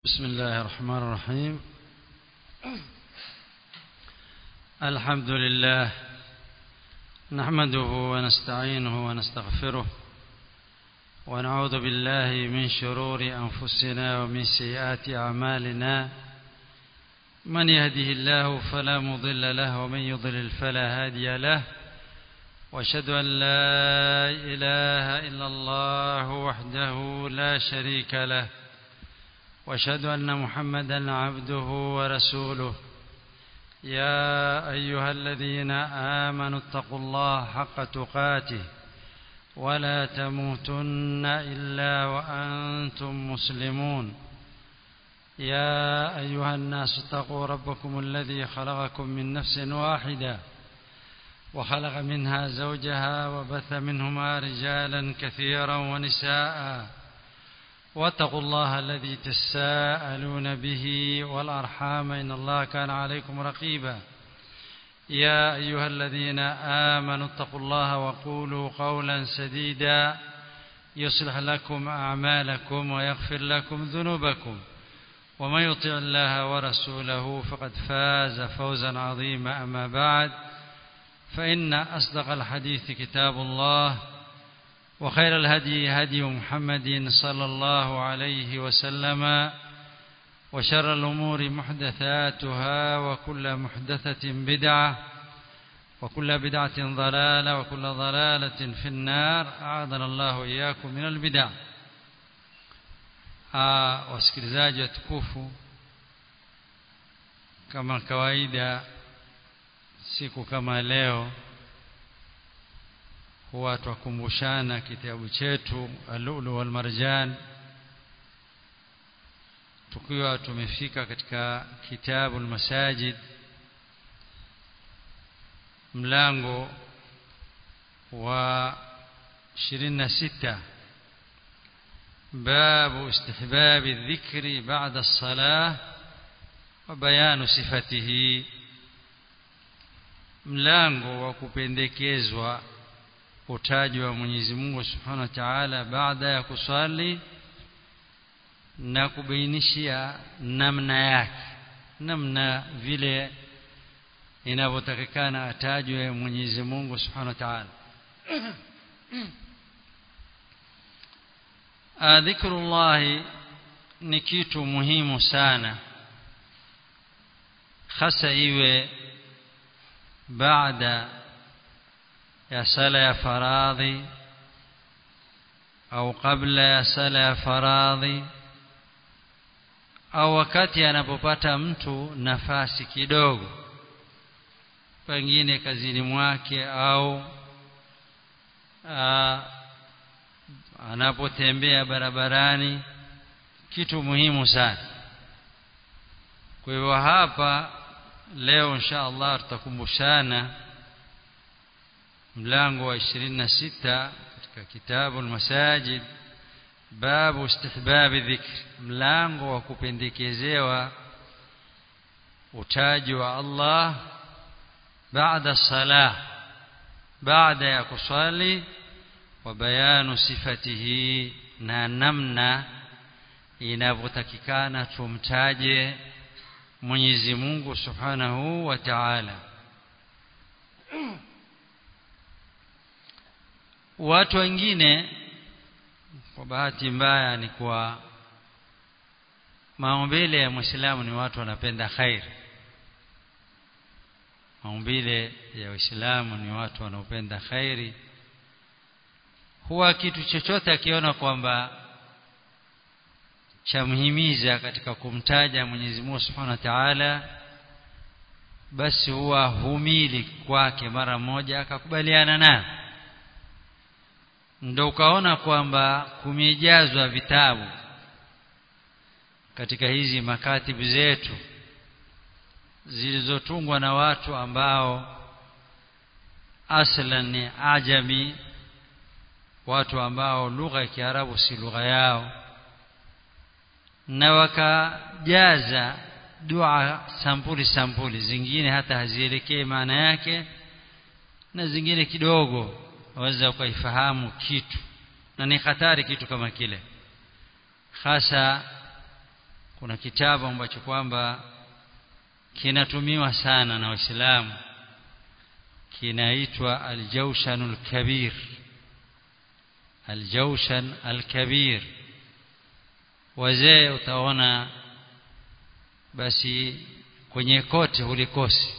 بسم الله الرحمن الرحيم الحمد لله نحمده ونستعينه ونستغفره ونعوذ بالله من شرور أنفسنا ومن سيئات أعمالنا من يهده الله فلا مضل له ومن يضلل فلا هادي له واشهد ان لا اله الا الله وحده لا شريك له واشهد ان محمدا عبده ورسوله يا ايها الذين امنوا اتقوا الله حق تقاته ولا تموتن الا وانتم مسلمون يا ايها الناس اتقوا ربكم الذي خلقكم من نفس واحده وخلق منها زوجها وبث منهما رجالا كثيرا ونساء واتقوا الله الذي تساءلون به والارحام ان الله كان عليكم رقيبا يا ايها الذين امنوا اتقوا الله وقولوا قولا سديدا يصلح لكم اعمالكم ويغفر لكم ذنوبكم ومن يطع الله ورسوله فقد فاز فوزا عظيما اما بعد فإن أصدق الحديث كتاب الله وخير الهدي هدي محمد صلى الله عليه وسلم وشر الأمور محدثاتها وكل محدثة بدعة وكل بدعة ضلالة وكل ضلالة في النار أعاذنا الله إياكم من البدع wasikilizaji watukufu kama kawaida siku kama leo huwa twakumbushana kitabu chetu alulu wal marjan tukiwa tumefika katika kitabu almasajid mlango wa 26 باب استحباب الذكر بعد الصلاة وبيان صفته mlango wa kupendekezwa utaji wa Mwenyezi Mungu Subhanahu wa Ta'ala baada ya kuswali na kubainishia namna yake namna vile inavyotakikana atajwe Mwenyezi Mungu Subhanahu wa Ta'ala dhikrullah ni kitu muhimu sana hasa iwe baada ya sala ya faradhi au kabla ya sala ya faradhi au wakati anapopata mtu nafasi kidogo pengine kazini mwake au aa, anapotembea barabarani kitu muhimu sana kwa hivyo hapa leo insha Allah tutakumbushana mlango wa 26 katika kitabu al-masajid babu istihbab dhikr mlango wa kupendekezewa utaji wa Allah baada salah baada ya kusali wa bayanu sifatihi na namna inavyotakikana tumtaje Mwenyezi Mungu Subhanahu wa Ta'ala watu wengine kwa bahati mbaya ni kwa maumbile ya Muislamu ni watu wanapenda khair maumbile ya Uislamu ni watu wanaopenda khairi huwa kitu chochote akiona kwamba chamhimiza katika kumtaja Mwenyezi Mungu Subhanahu wa Ta'ala basi huwa humili kwake mara moja akakubaliana nayo ndio ukaona kwamba kumejazwa vitabu katika hizi makatibu zetu zilizotungwa na watu ambao aslan ni ajami watu ambao lugha ya Kiarabu si lugha yao na wakajaza dua sampuli sampuli zingine hata hazielekei maana yake na zingine kidogo waweza ukaifahamu kitu na ni hatari kitu kama kile hasa kuna kitabu ambacho kwamba kinatumiwa sana na waislamu kinaitwa aljawshanul kabir aljawshan alkabir wazee utaona basi kwenye kote hulikosi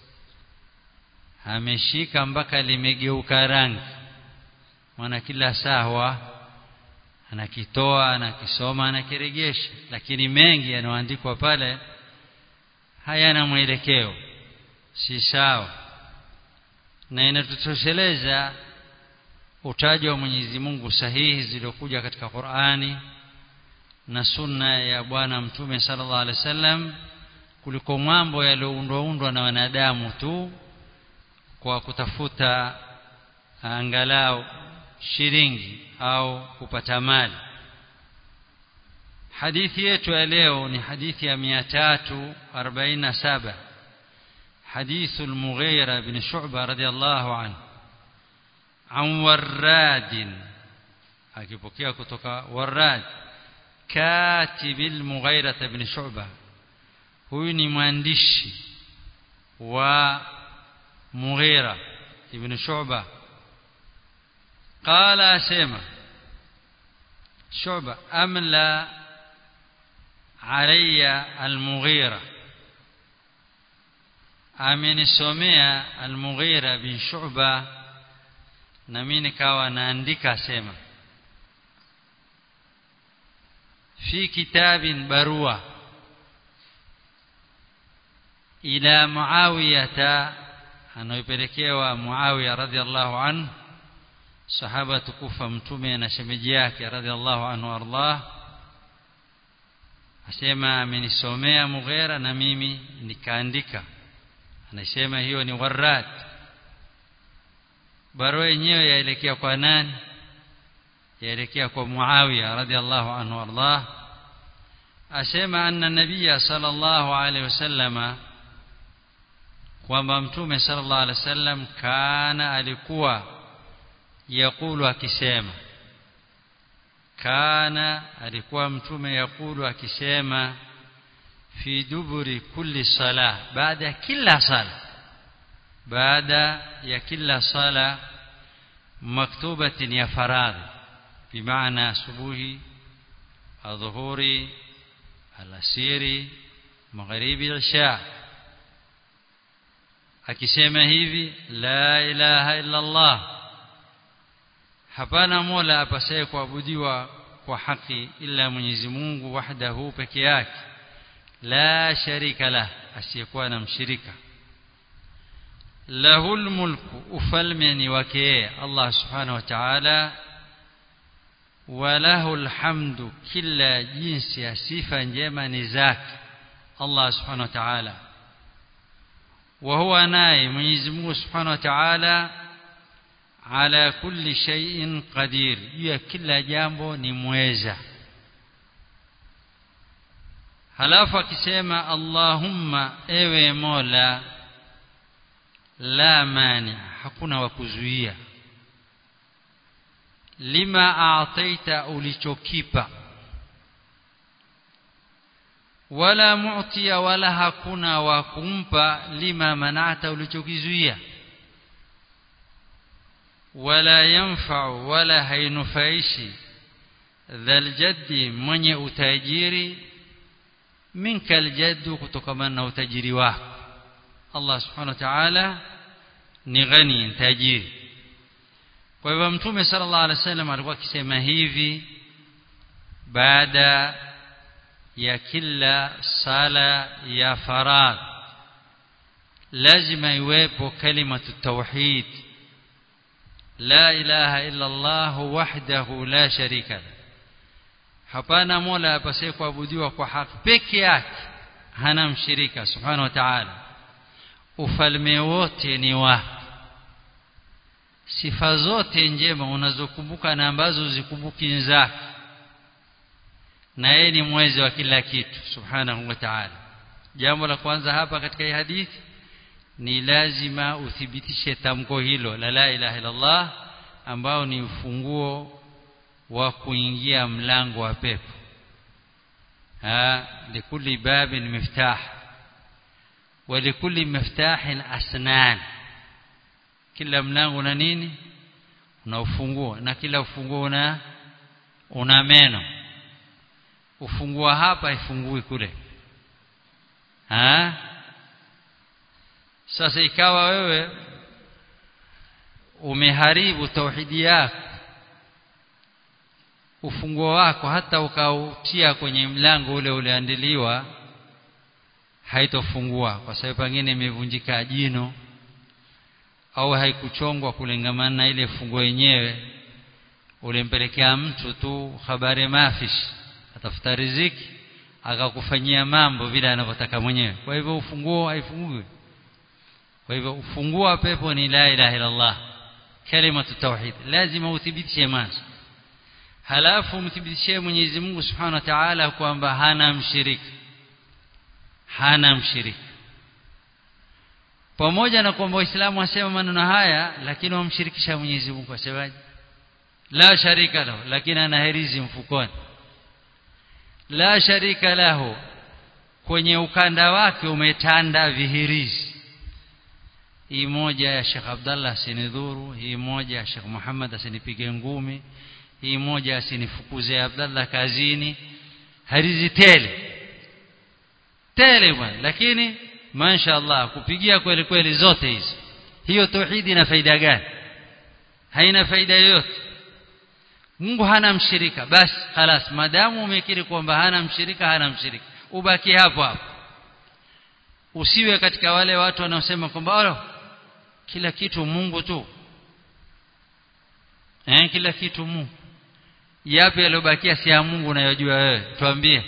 ameshika mpaka limegeuka rangi maana kila sawa anakitoa anakisoma anakiregesha lakini mengi yanayoandikwa pale hayana mwelekeo si sawa na inatutosheleza utaji wa Mwenyezi Mungu sahihi zilizokuja katika Qur'ani na sunna ya bwana mtume sallallahu alaihi wasallam kuliko mambo yaliyoundwa undwa na wanadamu tu kwa kutafuta angalau shilingi au kupata mali hadithi yetu ya leo ni hadithi ya 347 حديث المغيرة بن شعبة رضي الله عنه عن وراد akipokea kutoka warad katib al-Mughira ibn Shu'ba huyu ni mwandishi wa Mughira ibn Shu'ba qala asema Shu'ba amla alayya al-Mughira amenisomea al-Mughira bin Shu'ba na mimi nikawa naandika asema في كتاب بروا إلى معاوية anaipelekewa Muawiya radhiallahu anhu sahaba tukufa mtume na shemeji yake radhiallahu anhu ardah asema amenisomea Mughera na mimi nikaandika anasema hiyo ni warad barua yenyewe yaelekea kwa nani yaelekea kwa Muawiya radhiallahu anhu ardah asema anna nabiyya sallallahu alaihi wasallama kwamba mtume sallallahu alaihi wasallam kana alikuwa yakulu akisema kana alikuwa mtume yakulu akisema fi duburi kulli sala baada ya kila sala baada ya kila sala maktubatin ya faradhi bimaana asubuhi adhuhuri alasiri magharibi isha akisema hivi la ilaha illa Allah hapana mola apasaye kuabudiwa kwa haki ila Mwenyezi Mungu wahdahu peke yake la sharika lah asiyekuwa na mshirika lahul mulku ufalme ni wake Allah subhanahu wa ta'ala walahu alhamdu kila jinsi ya sifa njema ni zake Allah subhanahu wa ta'ala wa huwa naye Mwenyezi Mungu subhanahu wa ta'ala ala kulli shay'in qadir ya kila jambo ni mweza halafu akisema Allahumma ewe Mola la mani hakuna wa kuzuia lima aataita ulichokipa wala mu'tiya wala hakuna wa kumpa lima manata ulichokizuia wala yanfa'u wala hainufaishi dhal jaddi mwenye utajiri minka aljaddu kutokana na utajiri wako Allah subhanahu wa ta'ala ni ghani tajiri kwa hivyo mtume sallallahu alaihi wasallam alikuwa akisema hivi baada ya kila sala ya farad lazima iwepo kalimatu tauhid la ilaha illa Allah wahdahu la sharika la hapana mola apasaye kuabudiwa kwa haki peke yake hana mshirika subhanahu wa ta'ala ufalme wote ni wake sifa zote njema unazokumbuka na ambazo zikumbuki zake na yeye ni mwezi wa kila kitu subhanahu wa ta'ala jambo la kwanza hapa katika hii hadithi ni lazima uthibitishe tamko hilo la la ilaha illallah ambao ni ufunguo wa kuingia mlango wa pepo likulli babin miftah ولكل مفتاح أسنان kila mlango una nini una ufunguo na kila ufunguo una una meno ufungua hapa ifungui kule ha sasa ikawa wewe umeharibu tauhidi yako ufunguo wako hata ukautia kwenye mlango ule uliandiliwa haitofungua kwa sababu pengine imevunjika jino au haikuchongwa kulingamana na ile funguo yenyewe ulimpelekea mtu tu habari mafish atafuta riziki akakufanyia mambo vile anavyotaka mwenyewe kwa hivyo ufunguo haifungui kwa hivyo ufunguo wa pepo ni la ilaha illa Allah kalimatu tauhid lazima uthibitishe mwanzo halafu mthibitishie Mwenyezi Mungu Subhanahu wa Ta'ala kwamba hana mshirika hana mshirika pamoja na kwamba waislamu wasema maneno haya lakini wamshirikisha Mwenyezi Mungu wasemaje la sharika lahu lakini ana herizi mfukoni la sharika lahu kwenye ukanda wake umetanda vihirizi hii moja ya Sheikh Abdallah asinidhuru hii moja ya Sheikh Muhammad asinipige ngumi hii moja asinifukuze Abdallah kazini harizi tele tele bwana lakini mashaallah kupigia kweli kweli zote hizo hiyo tauhidi ina faida gani haina faida yoyote Mungu hana mshirika basi خلاص madamu umekiri kwamba hana mshirika hana mshirika ubaki hapo hapo usiwe katika wale watu wanaosema kwamba kila kitu Mungu tu eh kila kitu Mungu yapi yaliyobakia si ya Mungu unayojua wewe tuambie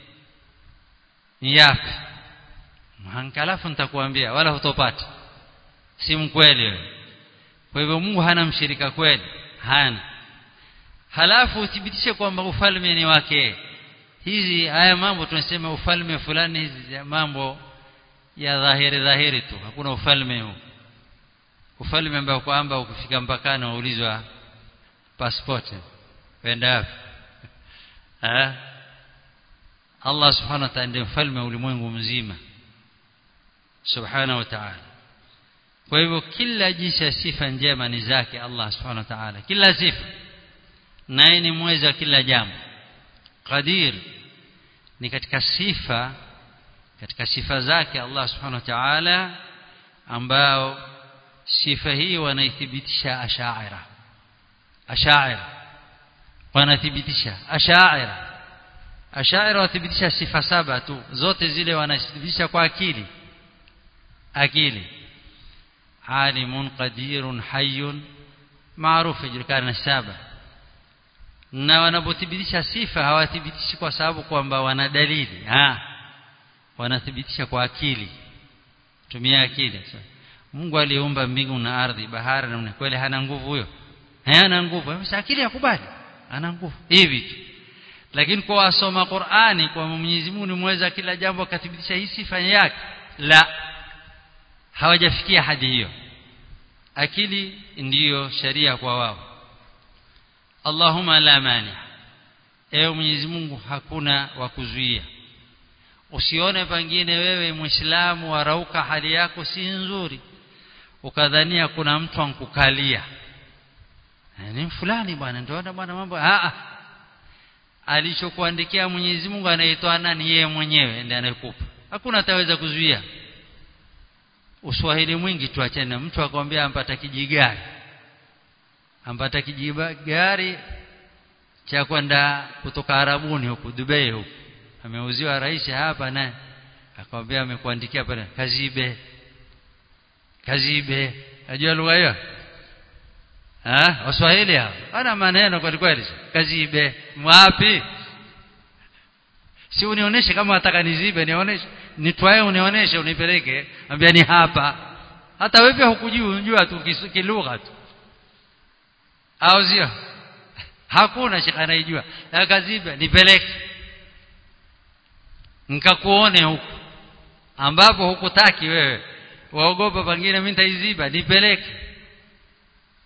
yapi hankalafu nitakuambia wala hutopata si mkweli wewe kwa hivyo Mungu hana mshirika kweli hana halafu uthibitishe kwamba ufalme ni wake hizi haya mambo tunasema ufalme fulani hizi mambo ya dhahiri dhahiri tu hakuna ufalme huu ufalme ambao kwamba ukifika mpakani waulizwa passport wenda wapi eh Allah subhanahu wa ta'ala ndiye mfalme wa ulimwengu mzima subhanahu wa ta'ala kwa hivyo kila jinsi ya sifa njema ni zake Allah subhanahu wa ta'ala kila sifa naye ni mweza kila jambo qadir ni katika sifa katika sifa zake Allah subhanahu wa ta'ala ambao sifa hii wanaithibitisha ashaira ashaira wanathibitisha ashaira ashaira wathibitisha sifa saba tu zote zile wanathibitisha kwa akili akili alimun qadirun hayyun maarufu julikana saba na wanapothibitisha sifa hawathibitishi kwa sababu kwamba wana dalili ah wanathibitisha kwa akili tumia akili Mungu aliumba mbingu na ardhi bahari na kweli hana nguvu huyo hana nguvu basi akili yakubali ana nguvu hivi tu lakini kwa wasoma Qur'ani kwa Mwenyezi Mungu ni mweza kila jambo akathibitisha hii sifa yake la hawajafikia hadi hiyo akili ndiyo sharia kwa wao Allahumma la mani ewe Mwenyezi Mungu hakuna wa kuzuia usione pengine wewe muislamu warauka hali yako si nzuri ukadhania kuna mtu ankukalia ni fulani bwana ndio bwana mambo a alichokuandikia Mwenyezi Mungu anaitwa nani yeye mwenyewe ndiye anayekupa hakuna ataweza kuzuia uswahili mwingi tuachane mtu akwambia ampata kijigari ampata kijigari cha kwenda kutoka Arabuni huku Dubai huku ameuziwa rais hapa naye akamwambia amekuandikia pale kazibe kazibe unajua lugha hiyo ah waswahili hao ana maneno kweli kweli kazibe wapi si unionyeshe kama nataka nizibe nionyeshe nitwae unionyeshe unipeleke ambia ni hapa hata wewe hukujua unajua tu kilugha tu au sio hakuna shekha anaijua kazibe nipeleke nikakuone huku ambapo hukutaki wewe waogopa pengine mimi nitaiziba nipeleke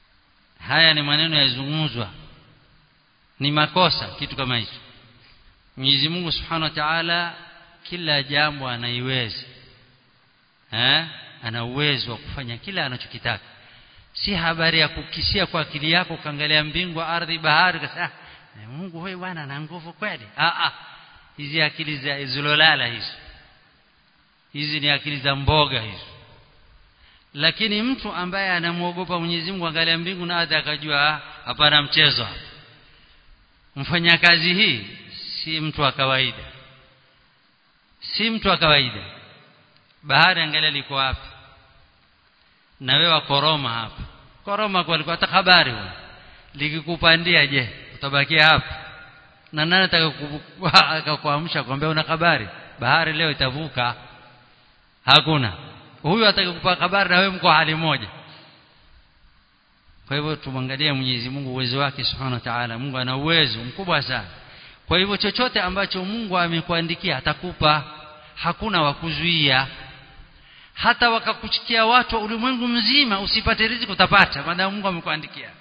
haya ni maneno yazungumzwa ni makosa kitu kama hicho Mwenyezi Mungu Subhanahu wa Ta'ala kila jambo anaiweza eh ana uwezo wa kufanya kila anachokitaka si habari ya kukisia kwa akili yako ukaangalia mbingu ardhi bahari kasa Mungu wewe bwana ana nguvu kweli ah ah hizi akili za zulolala hizi hizi ni akili za mboga hizo lakini mtu ambaye anamwogopa Mwenyezi Mungu angalia mbingu na ardhi akajua hapana mchezo mfanyakazi hii si mtu wa kawaida si mtu wa kawaida bahari angalia liko wapi na wewe koroma hapa koroma kwa alikuwa hata habari likikupandia je utabakia hapa na nani atakakuamsha kwambia una habari bahari leo itavuka hakuna huyu atakakupa habari na wewe mko hali moja kwa hivyo tumwangalie Mwenyezi Mungu uwezo wake Subhanahu wa Ta'ala Mungu ana uwezo mkubwa sana kwa hivyo chochote ambacho Mungu amekuandikia atakupa hakuna wa kuzuia hata wakakuchikia watu wa ulimwengu mzima usipate riziki utapata maana Mungu amekuandikia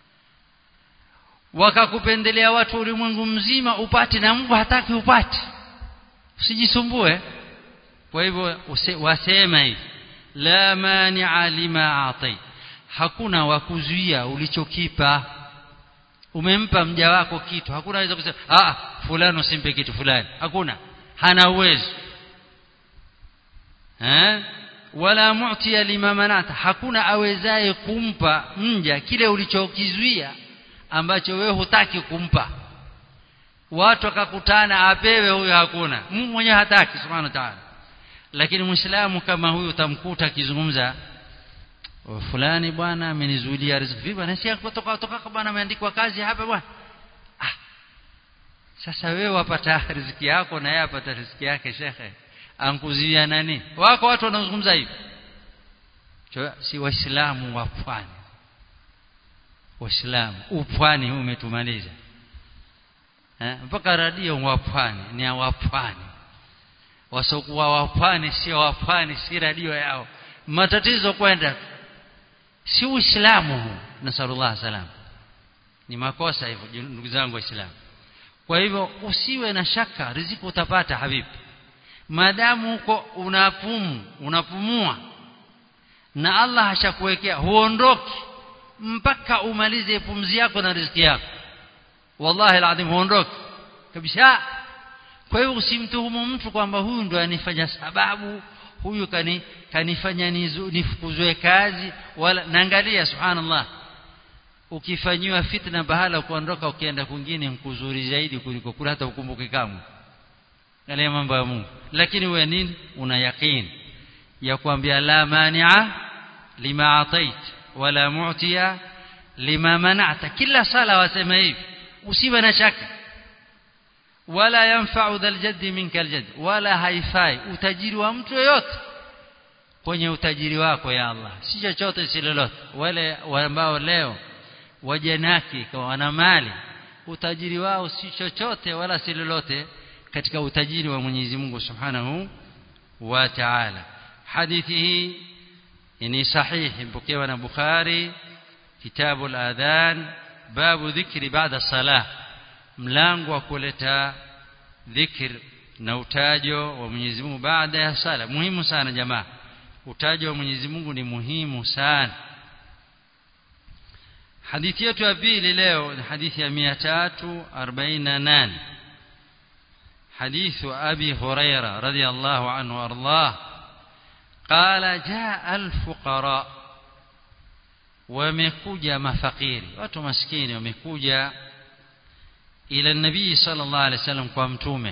wakakupendelea watu wa ulimwengu mzima upate na Mungu hataki upate usijisumbue kwa hivyo wasema hivi la mani'a lima atai hakuna wa kuzuia ulichokipa umempa mja wako kitu hakuna anaweza kusema ah fulani usimpe kitu fulani hakuna hana uwezo eh wala mu'tiya lima manata hakuna awezaye kumpa mja kile ulichokizuia ambacho wewe hutaki kumpa watu wakakutana apewe huyo hakuna Mungu mwenyewe hataki subhanahu wa ta'ala lakini muislamu kama huyu utamkuta akizungumza fulani bwana amenizuilia riziki vipi bwana si kutoka kutoka bwana ameandikwa kazi hapa bwana ah sasa wewe wapata riziki yako na yeye apata riziki yake shekhe ankuzuia nani wako watu wanazungumza hivi si waislamu wa pwani waislamu upwani umetumaliza eh mpaka radio wa pwani ni wa pwani wasokuwa wa pwani sio wa pwani si radio yao matatizo kwenda si uislamu huu nasallallahu salam ni makosa hivyo ndugu zangu waislamu kwa hivyo usiwe na shaka riziki utapata habibi maadamu uko unapumu unapumua na Allah hashakuwekea huondoki mpaka umalize pumzi yako na riziki yako wallahi alazim huondoki kabisa kwa hiyo usimtuhumu mtu kwamba huyu ndo anifanya sababu huyu kani kanifanya nifukuzwe kazi wala naangalia subhanallah ukifanyiwa fitna bahala kuondoka ukienda kwingine mkuzuri zaidi kuliko kula hata ukumbuke kamwe yale mambo ya Mungu lakini wewe nini una yaqeen ya kuambia la mani'a lima atait wala mu'tiya lima mana'ta kila sala wasema hivi usiwe na shaka wala yanfa'u dhal jaddi minka aljadd wala haifai utajiri wa mtu yoyote kwenye utajiri wako ya Allah si chochote si lolote wale ambao leo wajanaki kwa wana mali utajiri wao si chochote wala si lolote katika utajiri wa Mwenyezi Mungu Subhanahu wa Ta'ala hadithi hii ni sahihi mpokewa na Bukhari kitabu al-adhan babu dhikri baada salah mlango wa kuleta dhikr na utajo wa Mwenyezi Mungu baada ya sala muhimu sana jamaa utajo wa Mwenyezi Mungu ni muhimu sana hadithi yetu ya pili leo ni hadithi ya 348 حديث أبي هريرة رضي الله عنه وأرضاه قال جاء الفقراء ومكوجا مفقيري watu maskini wamekuja ila nabii sallallahu alaihi wasallam kwa mtume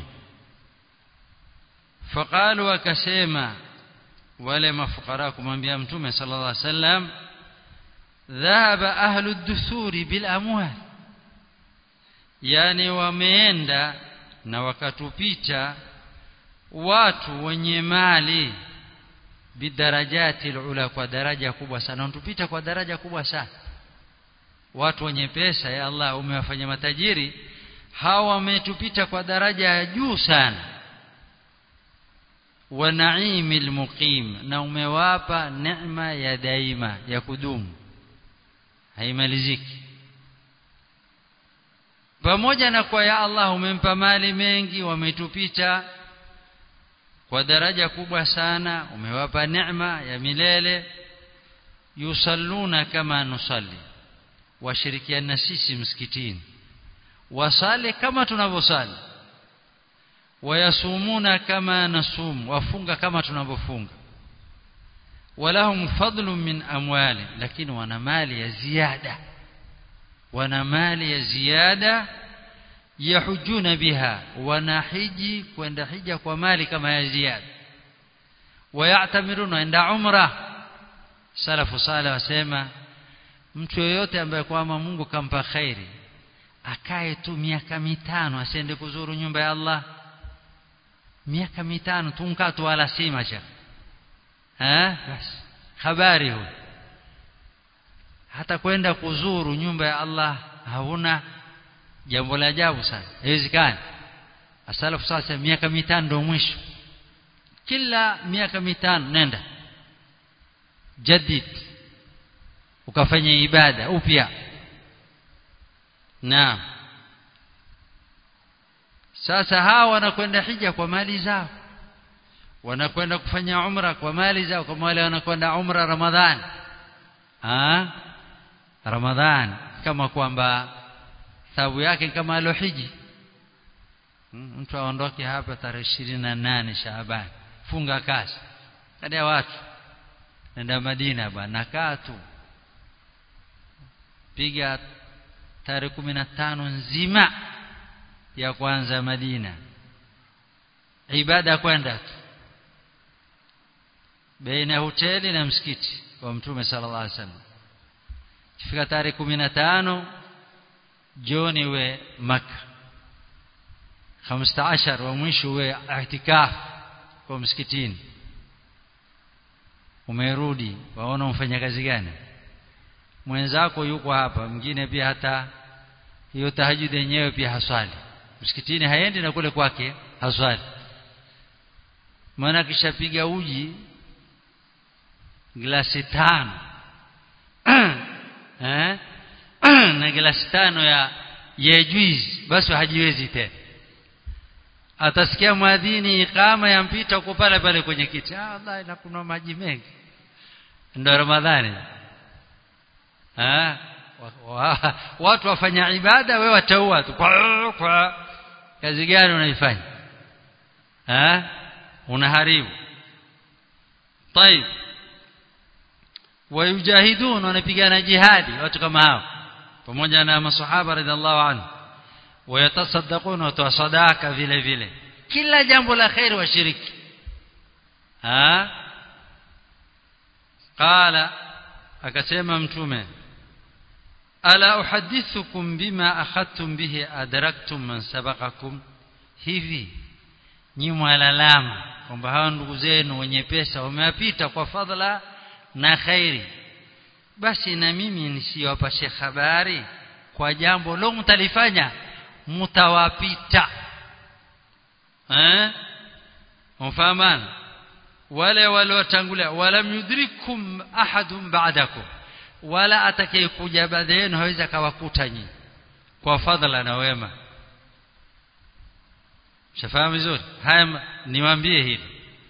faqalu wakasema wale mafukara kumwambia mtume sallallahu alaihi wasallam dhahaba ahlu ad-dusuri bil amwal yani wameenda na wakatupita watu wenye mali bidarajati ula kwa daraja kubwa sana wanatupita kwa daraja kubwa sana watu wenye pesa ya Allah umewafanya matajiri hawa wametupita kwa daraja ya juu sana wa naimil muqim na umewapa neema ya daima ya kudumu haimaliziki pamoja na kwa ya Allah umempa mali mengi wametupita kwa daraja kubwa sana umewapa neema ya milele yusalluna kama nusalli washirikiana sisi msikitini wasale kama tunavyosali wayasumuna kama nasum wafunga kama tunavyofunga walahum fadlun min amwali lakini wana mali ya ziada wana mali ya ziada yahujuna biha wanahiji kwenda hija kwa mali kama ya ziada wayatamiruna enda umra salafu salih wasema mtu yoyote ambaye kwamba Mungu kampa khairi akae tu miaka mitano asiende kuzuru nyumba ya Allah miaka mitano tunkaa tu wala si macha eh basi habari huyo hata kwenda kuzuru nyumba ya Allah hauna jambo la ajabu sana haiwezekani asalafu sasa miaka mitano ndio mwisho kila miaka mitano nenda jadid ukafanya ibada upya naam sasa hawa wanakwenda hija kwa mali zao wanakwenda kufanya umra kwa mali zao kama wale wanakwenda umra ramadhani ah ramadhani kama kwamba thawabu yake kama alohiji mtu aondoke hapa tarehe nane Shaaban funga kazi kadi ya watu nenda Madina bwana kaa tu piga tarehe tano nzima ya kwanza Madina ibada kwenda tu baina hoteli na msikiti wa mtume sallallahu alaihi wasallam kifika tarehe 15 jioni we maka 15 wa mwisho we ihtikaf kwa msikitini umerudi waona umfanya kazi gani mwenzako yuko hapa mwingine pia hata hiyo tahajjud yenyewe pia haswali msikitini haendi na kule kwake haswali maana kishapiga uji glasi tano eh na glasi tano ya ya juice basi hajiwezi tena atasikia mwadhini ikama yampita uko pale pale kwenye kiti ah Allah inakunwa maji mengi ndio ramadhani ah watu wafanya ibada wewe wataua tu kwa, kwa kazi gani unaifanya ah unaharibu طيب wayujahidun wanapigana jihadi watu kama hao pamoja na maswahaba radhiallahu anhu wayatasaddaquna watoa sadaka vile vile kila jambo la khair washiriki ha qala akasema mtume ala uhaddithukum bima akhadtum bihi adraktum man sabaqakum hivi nyi mwalalama kwamba hawa ndugu zenu wenye pesa wamewapita kwa fadhila na khairi basi na mimi nisiwapashe habari kwa jambo lo mtalifanya mtawapita eh mfahamana wale waliotangulia wala yudrikum ahadun ba'dakum wala atakayekuja baada yenu hawezi akawakuta nyinyi kwa fadhila na wema shafahamu vizuri haya niwaambie hivi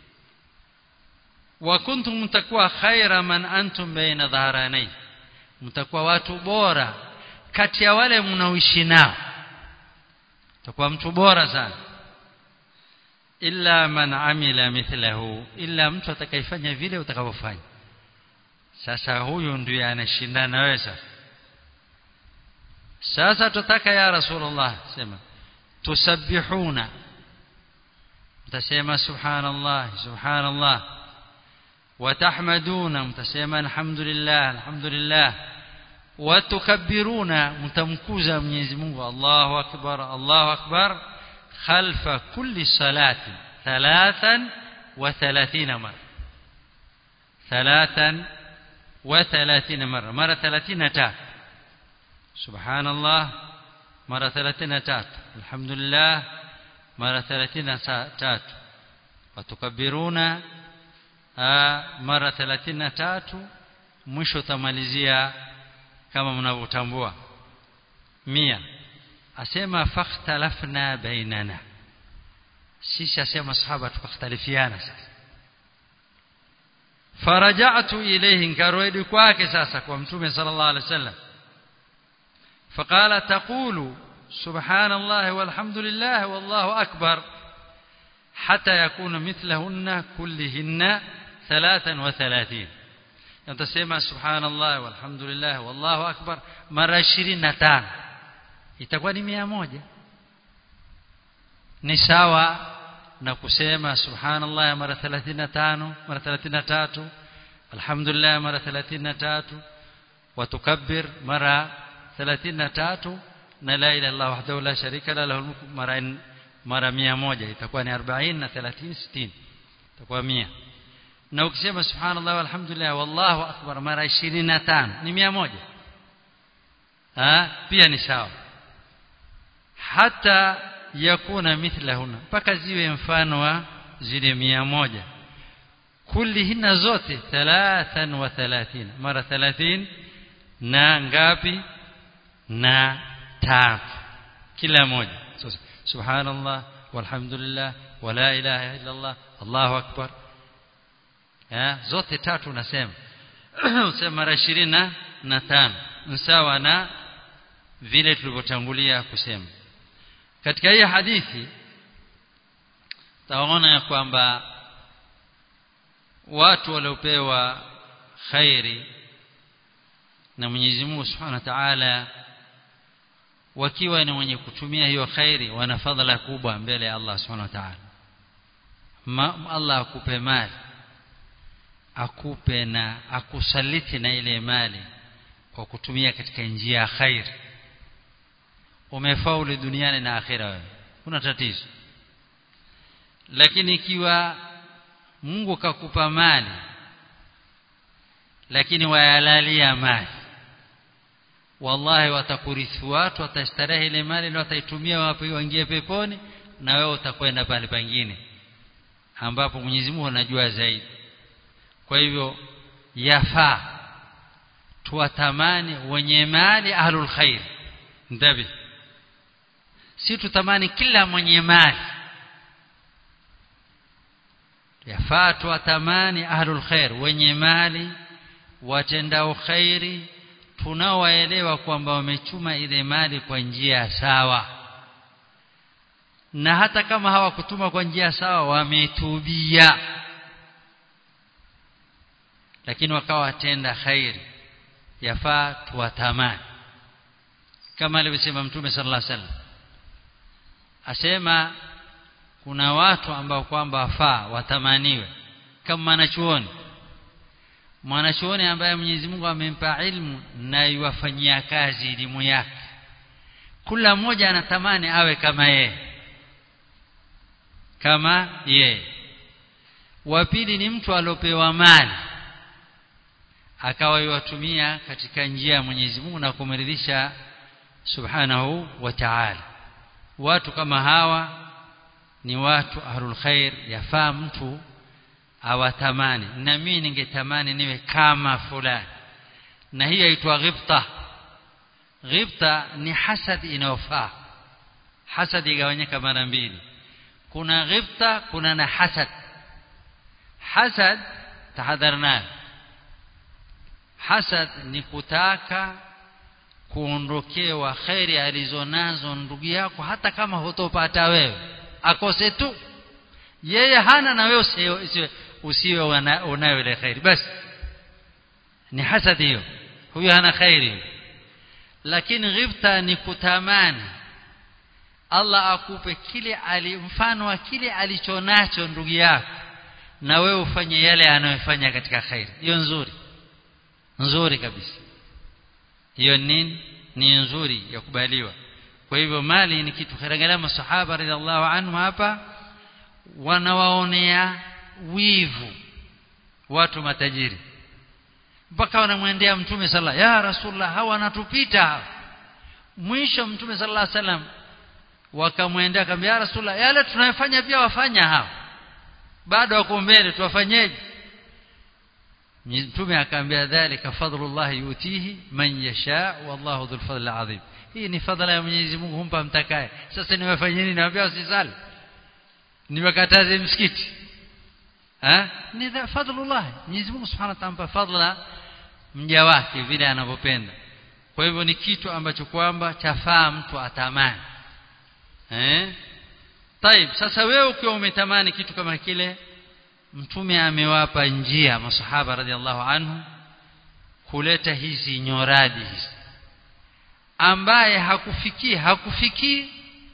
wa kuntum mtakuwa khaira man antum baina dhaharanai mtakuwa watu bora kati ya wale mnaoishi nao mtakuwa mtu bora sana illa man amila mithlahu illa mtu atakayefanya vile utakavyofanya sasa huyu ndiye anashindana na wewe sasa sasa tutaka ya rasulullah sema tusabbihuna mtasema subhanallah subhanallah وتحمدون متسمى الحمد لله الحمد لله وتكبرون متمكوزا Mwenyezi Mungu Allahu akbar Allahu akbar خلف كل صلاة ثلاثا وثلاثين مرة ثلاثا وثلاثين مرة مرة ثلاثين تات سبحان الله مرة ثلاثين تات الحمد لله مرة ثلاثين تات وتكبرون mara 33 mwisho tamalizia kama mnavyotambua mia asema fakhtalafna bainana sisi asema sahaba tukakhtalifiana sasa faraja'tu ilayhi nkarudi kwake sasa kwa mtume sallallahu alaihi wasallam فقال تقول سبحان الله والحمد لله والله أكبر حتى يكون مثلهن كلهن ثلاثا وثلاثين يتسمى سبحان الله والحمد لله والله أكبر مرة عشرين نتان itakuwa ni mia moja ni sawa na kusema subhanallah mara 35 mara 33 alhamdulillah mara 33 watukabbir mara 33 na la ilaha illallah wahdahu la sharika la lahu mulku mara mara 100 itakuwa ni 40 na 30 60 itakuwa 100 na ukisema subhanallah walhamdulillah wallahu akbar mara 25 ni 100 ah pia ni sawa hata yakuna mithlahuna mpaka ziwe mfano wa zile 100 kullihinna zote 33 mara 30 na ngapi na tatu kila moja so, subhanallah walhamdulillah wala ilaha illa allah allahu akbar eh zote tatu unasema usema mara 20 na tano sawa na vile tulivyotangulia kusema katika hii hadithi taona ya kwamba watu waliopewa khairi na Mwenyezi Mungu Subhanahu wa Ta'ala wakiwa ni wenye kutumia hiyo khairi wana fadhila kubwa mbele ya Allah Subhanahu wa Ta'ala Allah akupe mali akupe na akusaliti na ile mali kwa kutumia katika njia ya khairi umefaulu duniani na akhira wewe kuna tatizo lakini ikiwa Mungu kakupa mali lakini wayalalia mali wallahi watakurithi watu watastarehe ile mali na wataitumia wapi waingie peponi na wewe utakwenda pale pengine ambapo Mwenyezi Mungu anajua zaidi kwa hivyo yafaa tuwatamani wenye mali ahlul khair ndabi si tutamani kila mwenye mali yafaa tuwatamani ahlul khair wenye mali watendao khairi tunaowaelewa kwamba wamechuma ile mali kwa njia sawa na hata kama hawakutuma kwa njia sawa wametubia lakini wakawa watenda khairi yafaa tuwatamani kama alivyosema mtume sallallahu alaihi wasallam asema kuna watu ambao kwamba wafaa watamaniwe kama mwanachuoni mwanachuoni ambaye Mwenyezi Mungu amempa ilmu na iwafanyia kazi elimu yake kila mmoja anatamani awe kama yeye kama yeye wa pili ni mtu aliopewa mali akawa yuwatumia katika njia ya Mwenyezi Mungu na kumridhisha subhanahu wa ta'ala watu kama hawa ni watu ahlul khair yafaa mtu awatamani na mimi ningetamani niwe kama fulani na hii inaitwa ghibta ghibta ni hasad inayofaa hasad igawanyika mara mbili kuna ghibta kuna na hasad hasad tahadharna hasad ni kutaka kuondokewa khairi alizonazo ndugu yako hata kama hutopata wewe akose tu yeye hana na wewe usiwe usiwe unayo ile khairi basi ni hasad hiyo huyo hana khairi lakini ghibta ni kutamani Allah akupe kile ali mfano wa kile alichonacho ndugu yako na wewe ufanye yale anayofanya katika khairi hiyo nzuri nzuri kabisa hiyo nini ni nzuri ya kubaliwa kwa hivyo mali ni kitu kharangalia masahaba radhiallahu anhu hapa wanawaonea wivu watu matajiri mpaka wanamwendea mtume sala ya rasulullah hawa wanatupita mwisho mtume sallallahu alaihi wasallam wakamwendea akamwambia ya rasulullah yale tunayofanya pia wafanya hao bado wako mbele tuwafanyeje mtume akamwambia dhalika fadlullah yutihi man yasha wallahu dhul fadl azim hii ni fadhila ya Mwenyezi Mungu humpa mtakaye sasa niwafanyie nini naambia usisali niwakataze msikiti ha ni fadhlullah Mwenyezi Mungu Subhanahu wa Ta'ala fadhila mja wake vile anavyopenda kwa hivyo ni kitu ambacho kwamba chafaa mtu atamani eh Taib sasa wewe ukiwa umetamani kitu kama kile mtume amewapa njia masahaba radhiallahu anhu kuleta hizi nyoradi hizi ambaye hakufikii hakufikii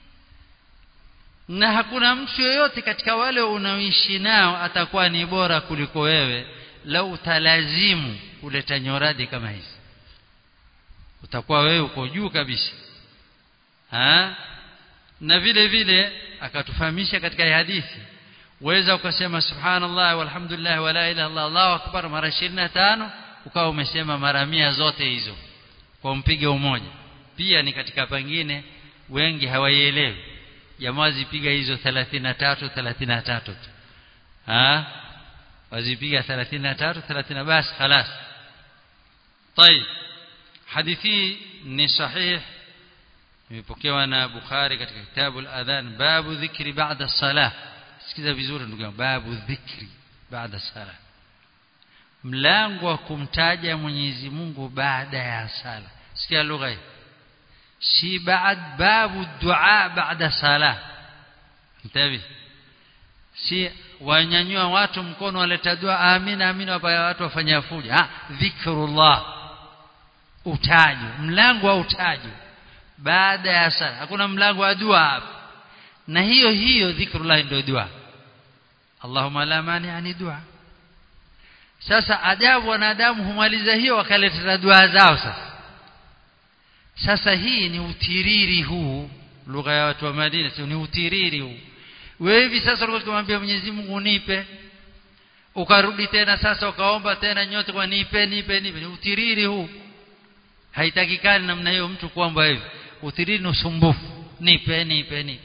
na hakuna mtu yoyote katika wale unaoishi nao atakuwa ni bora kuliko wewe lau utalazimu kuleta nyoradi kama hizi utakuwa wewe uko juu kabisa ha? na vile vile akatufahamisha katika hadithi waweza ukasema subhanallah walhamdulillah wala ilaha illa Allahu akbar mara 25 ukawa umesema mara mia zote hizo kwa mpigo mmoja pia ni katika pengine wengi hawaielewi jamaa zipiga hizo 33 33 tu ah wazipiga 33 30 basi خلاص طيب hadithi ni sahih imepokewa na Bukhari katika kitabu al-adhan babu dhikri ba'da salah sikiza vizuri ndugu yangu babu dhikri baada sala mlango wa kumtaja Mwenyezi Mungu baada ya sala sikia lugha hii si baad babu dua baada sala mtabi si wanyanyua watu mkono waleta dua amina amina wapaya watu wafanya fuja ah dhikrullah utajo mlango wa utajo baada ya sala hakuna mlango wa dua hapa na hiyo hiyo dhikrullah ndio dua Allahumma la mani ani dua sasa ajabu wanadamu humaliza hiyo wakaleta dua zao sasa sasa hii ni utiriri huu lugha ya watu wa Madina sio ni utiriri huu wewe hivi sasa ulikuwa kumwambia Mwenyezi Mungu nipe ukarudi tena sasa ukaomba tena nyote kwa nipe nipe nipe ni utiriri huu haitakikani namna hiyo mtu kuomba hivi utiriri ni usumbufu nipe nipe nipe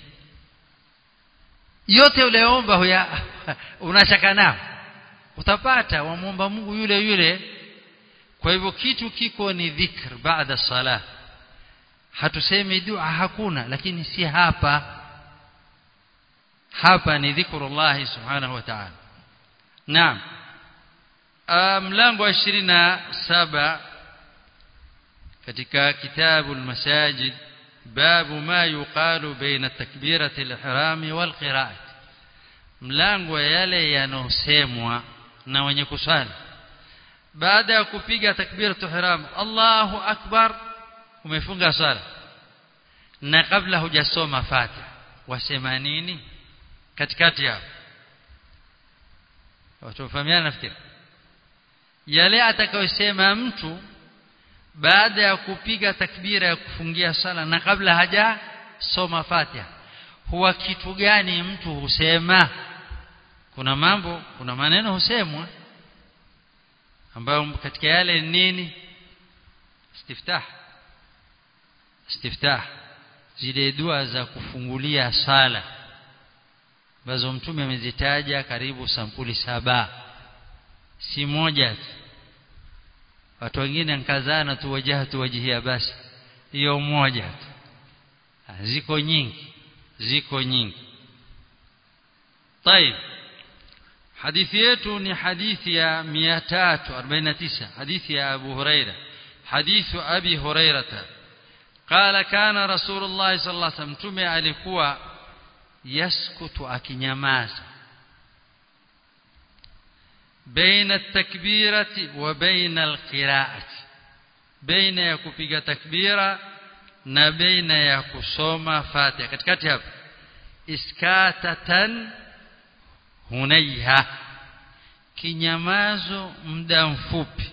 yote uleomba huya unashaka nao utapata wamwomba Mungu yule yule kwa hivyo kitu kiko ni dhikr baada salah hatusemi dua hakuna lakini si hapa hapa ni dhikrullah subhanahu wa ta'ala naam mlango wa 27 katika kitabu al-masajid باب ما يقال بين تكبيرة الإحرام والقراءة mlango yale yanosemwa na wenye kusali baada ya kupiga takbiratul ihram Allahu akbar umefunga sala na kabla hujasoma Fatiha wasema nini katikati yao watu wafahamiana nafikiri yale atakayosema mtu baada ya kupiga takbira ya kufungia sala na kabla haja soma Fatiha huwa kitu gani mtu husema kuna mambo kuna maneno husemwa ambayo katika yale ni nini istiftah istiftah zile dua za kufungulia sala ambazo mtume amezitaja karibu sampuli saba si moja tu watu wengine nkazana tu wajahatu wajihia basi hiyo moja tu ziko nyingi ziko nyingi طيب hadithi yetu ni hadithi ya 349 hadithi ya Abu Huraira hadithu Abi Hurairata قال كان رسول الله صلى الله عليه وسلم tume alikuwa yaskutu akinyamaza بين التكبيرة وبين القراءة بين ya kupiga takbira na baina ya kusoma Fatiha katikati hapo iskatatan hunaiha kinyamazo muda mfupi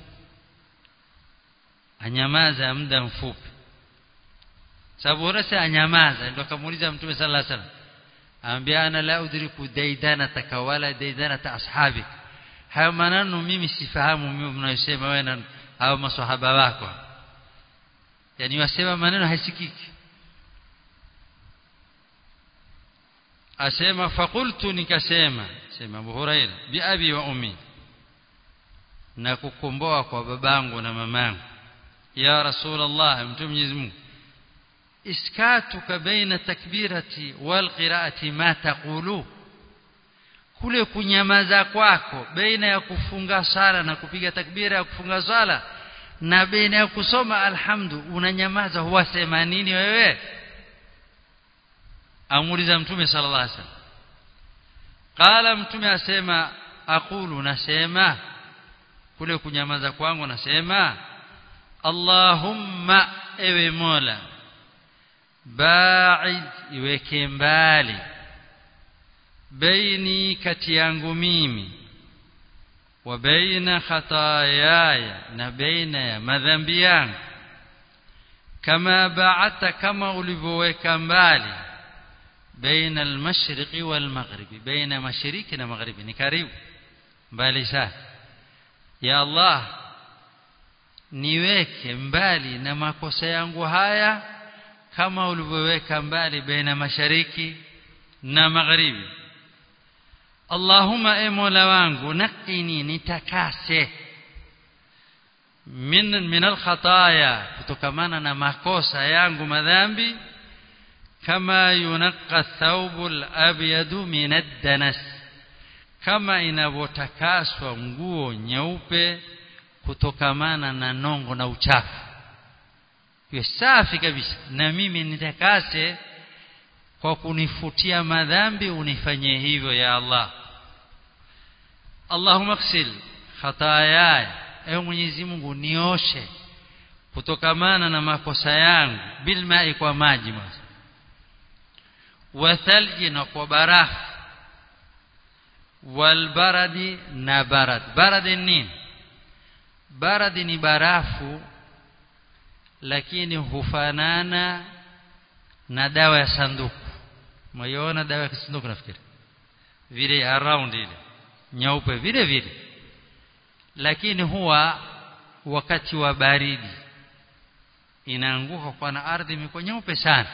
anyamaza muda mfupi sababu rasa anyamaza ndio akamuuliza mtume sallallahu alaihi wasallam ambia ana la udriku daidana takawala daidana ta ashabi hayo maneno mimi sifahamu mimi mnayosema wewe na hao maswahaba wako yani wasema maneno haisikiki asema fakultu nikasema sema Abu Huraira bi abi wa ummi na kukomboa kwa babangu na mamangu ya rasulullah mtume Mwenyezi Mungu iskatuka baina takbirati wal qiraati ma taqulu kule kunyamaza kwako baina ya kufunga sala na kupiga takbira ya kufunga sala na baina ya kusoma alhamdu unanyamaza huwasema nini wewe amuuliza mtume sallallahu alaihi wasallam qala mtume asema aqulu nasema kule kunyamaza kwangu nasema Allahumma ewe Mola ba'id iweke mbali baini kati yangu mimi wa baina khataayaya na baina ya madhambi yangu kama ba'ata kama ulivyoweka mbali baina al-mashriqi wal-maghribi baina mashariki na magharibi ni karibu mbali sana ya Allah niweke mbali na makosa yangu haya kama ulivyoweka mbali baina mashariki na magharibi Allahumma e Mola wangu naqini nitakase min min al-khataya kutokamana na makosa yangu madhambi kama yunqa thawbu al-abyadu min ad-danas kama inavyotakaswa nguo nyeupe kutokamana na nongo na uchafu iwe safi kabisa na mimi nitakase kwa kunifutia madhambi unifanyie hivyo ya Allah Allahumma ighsil khataaya ewe Mwenyezi Mungu nioshe kutokamana na makosa yangu bilmai kwa maji mas wa thalji na kwa barafu walbaradi na barad baradi nini baradi ni barafu lakini hufanana na dawa ya sanduku maiona dawa ya sanduku nafikiri vile around ile nyeupe vile vile lakini huwa wakati wa baridi inaanguka kwa na ardhi imekuwa nyeupe sana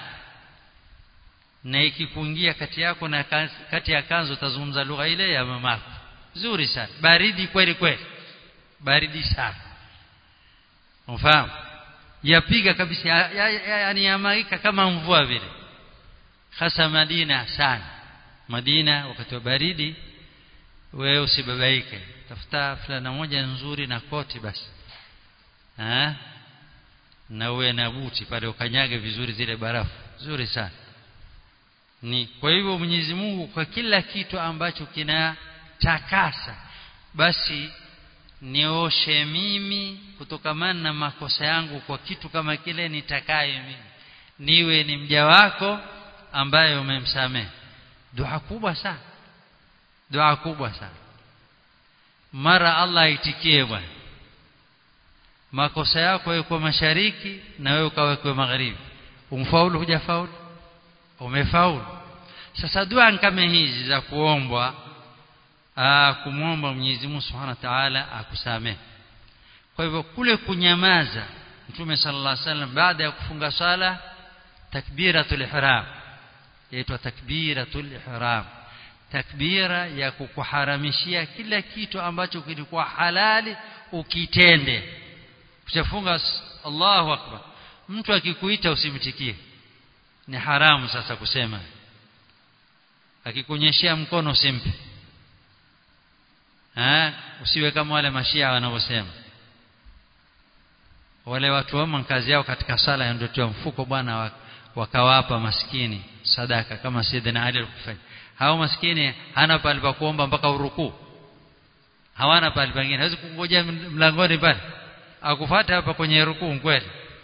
na ikikuingia kati yako na kati ya kanzo utazungumza lugha ile ya mamako nzuri sana baridi kweli kweli baridi sana unafahamu yapiga kabisa yani yamaika kama mvua vile hasa Madina sana Madina wakati wa baridi wewe usibabaike tafuta fulana moja nzuri na koti basi ha? na uwe na buti pale ukanyage vizuri zile barafu nzuri sana ni kwa hivyo Mwenyezi Mungu kwa kila kitu ambacho kinatakasa basi nioshe mimi kutokamana na makosa yangu kwa kitu kama kile nitakaye mimi niwe ni mja wako ambaye umemsamehe dua kubwa sana dua kubwa sana mara Allah aitikie bwana makosa yako yako mashariki na wewe ukawekwe magharibi umfaulu hujafaulu umefaulu sasa dua kama hizi za kuombwa kumwomba Mwenyezi Mungu Subhanahu wa Ta'ala akusamehe kwa hivyo kule kunyamaza Mtume sallallahu alaihi wasallam baada ya kufunga sala takbiratul ihram yaitwa takbiratul ihram takbira ya kukuharamishia kila kitu ambacho kilikuwa halali ukitende kuchafunga Allahu akbar mtu akikuita usimtikie ni haramu sasa kusema akikunyeshea mkono usimpe ha usiwe kama wale mashia wanavyosema wale watu wao kazi yao katika sala ndio mfuko bwana wakawapa maskini sadaka kama Sayyidina Ali alikufanya hao maskini hana pale pa kuomba mpaka urukuu hawana pale pengine hawezi kungoja mlangoni pale akufuata hapa kwenye rukuu kweli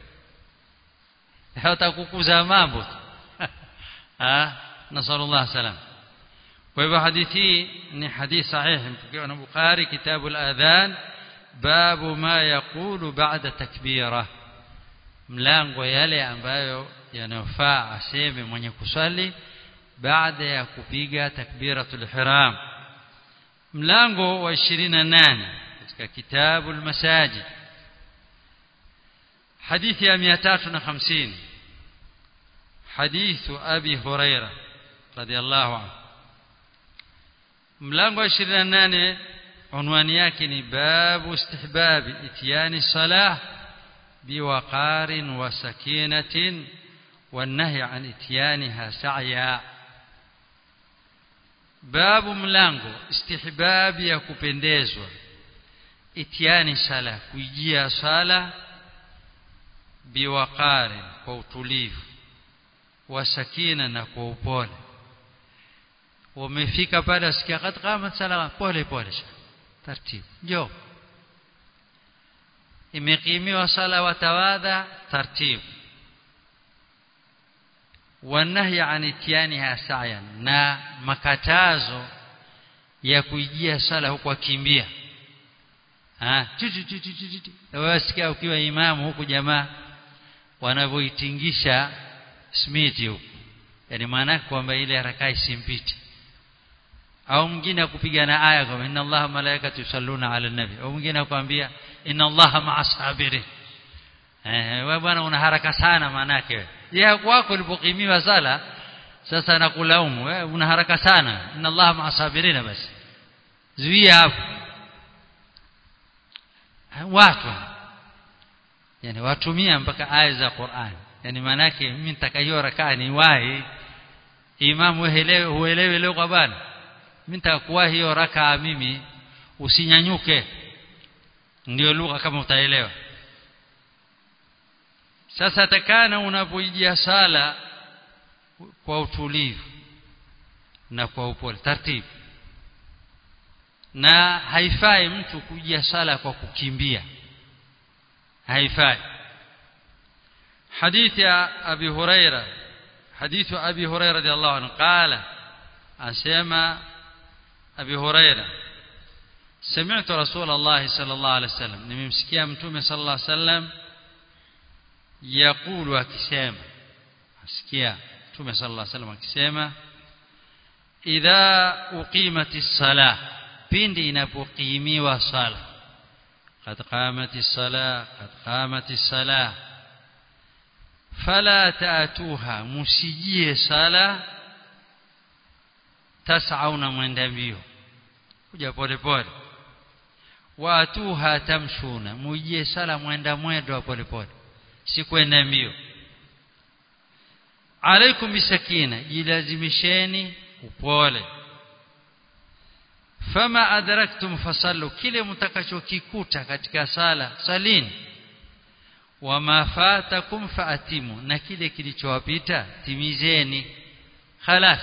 hatakukuza mambo ah nasallallahu salam kwa hivyo hadithi ni hadithi sahihi mpokewa na Bukhari kitabu al-adhan babu ma yaqulu ba'da takbira mlango yale ambayo yanayofaa aseme mwenye kuswali baada ya kupiga takbiratul ihram mlango wa 28 katika kitabu al-masajid حديث يا 350 حديث أبي هريرة رضي الله عنه ملango 28 عنوان yake ni babu istihbab itiyani salah biwaqarin wa sakinatin والنهي عن اتيانها سعيا babu mlango istihbabi ya kupendezwa itiani sala kuijia sala biwaqari kwa utulivu wa sakina na kwa upole umefika pale usikia kad qamat sala pole pole taratibu njoo imekimiwa sala watawadha taratibu والنهي عن اتيانها سعيا na makatazo ya kuijia sala huku akimbia ah wasikia ukiwa imamu huku jamaa wanavyoitingisha smiti huku yani maana kwamba ile haraka isimpiti au mwingine akupigana aya kwamba inna allaha malaikatu yusalluna ala nabi au mwingine akwambia inna allaha ma'a sabirin eh wewe bwana una haraka sana manake yeye kwako ulipokimiwa sala sasa nakulaumu wewe una haraka sana inna allaha ma'a sabirina basi zuia hapo watu yani watumia mpaka aya za Qur'an yani manake mimi nitaka hiyo rakaa ni wahi imamu uelewe uelewe leo kwa bana mimi nitakuwa hiyo rakaa mimi usinyanyuke ndio lugha kama utaelewa sasa takana unapoijia sala kwa utulivu na kwa upole taratibu na haifai mtu kujia sala kwa kukimbia haifai حديث أبي هريرة حديث أبي هريرة رضي الله عنه قال أسمى أبي هريرة سمعت رسول الله صلى الله عليه وسلم نمسكيا متومي صلى الله عليه وسلم يقول akisema asikia Mtume صلى الله عليه وسلم akisema idha uqimatis salah pindi inapokimiwa sala qad qamatis salah qad qamatis salah fala taatuha musijie sala tas'auna mwenda mbio kuja pole pole waatuha tamshuna mujie sala mwenda mwendo pole pole si kwenda mbio alaikum bisakina jilazimisheni upole fama adraktum fasallu kile mtakachokikuta katika sala salini wama fatakum faatimu na kile kilichowapita timizeni khalas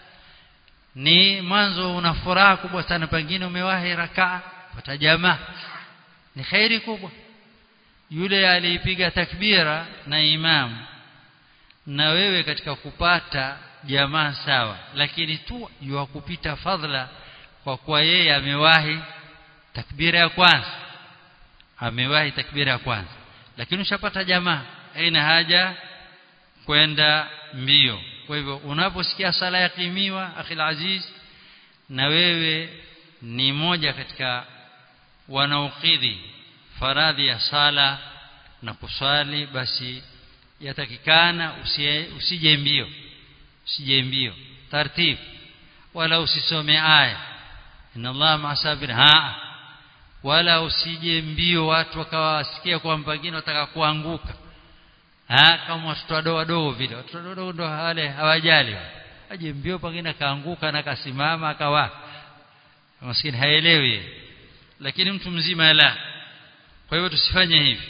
ni mwanzo una furaha kubwa sana pengine umewahi rakaa pata jamaa ni khairi kubwa yule aliipiga takbira na imamu na wewe katika kupata jamaa sawa lakini tu yuwa kupita fadhila kwa kuwa yeye amewahi takbira ya kwanza amewahi takbira ya kwanza lakini ushapata jamaa haina haja kwenda mbio kwa hivyo unaposikia sala ya kimiwa akhil aziz na wewe ni moja katika wanaokidhi faradhi ya sala na kuswali basi yatakikana usije mbio usije mbio taratibu wala usisome aya inna Allah ma'asabir ha wala usije mbio watu wakawa wasikia kwamba wengine wataka kuanguka ha kama watoto wadogo wadogo vile watoto wadogo ndo wale hawajali aje mbio pengine kaanguka na kasimama akawa maskini haelewi lakini mtu mzima la kwa hivyo tusifanye hivi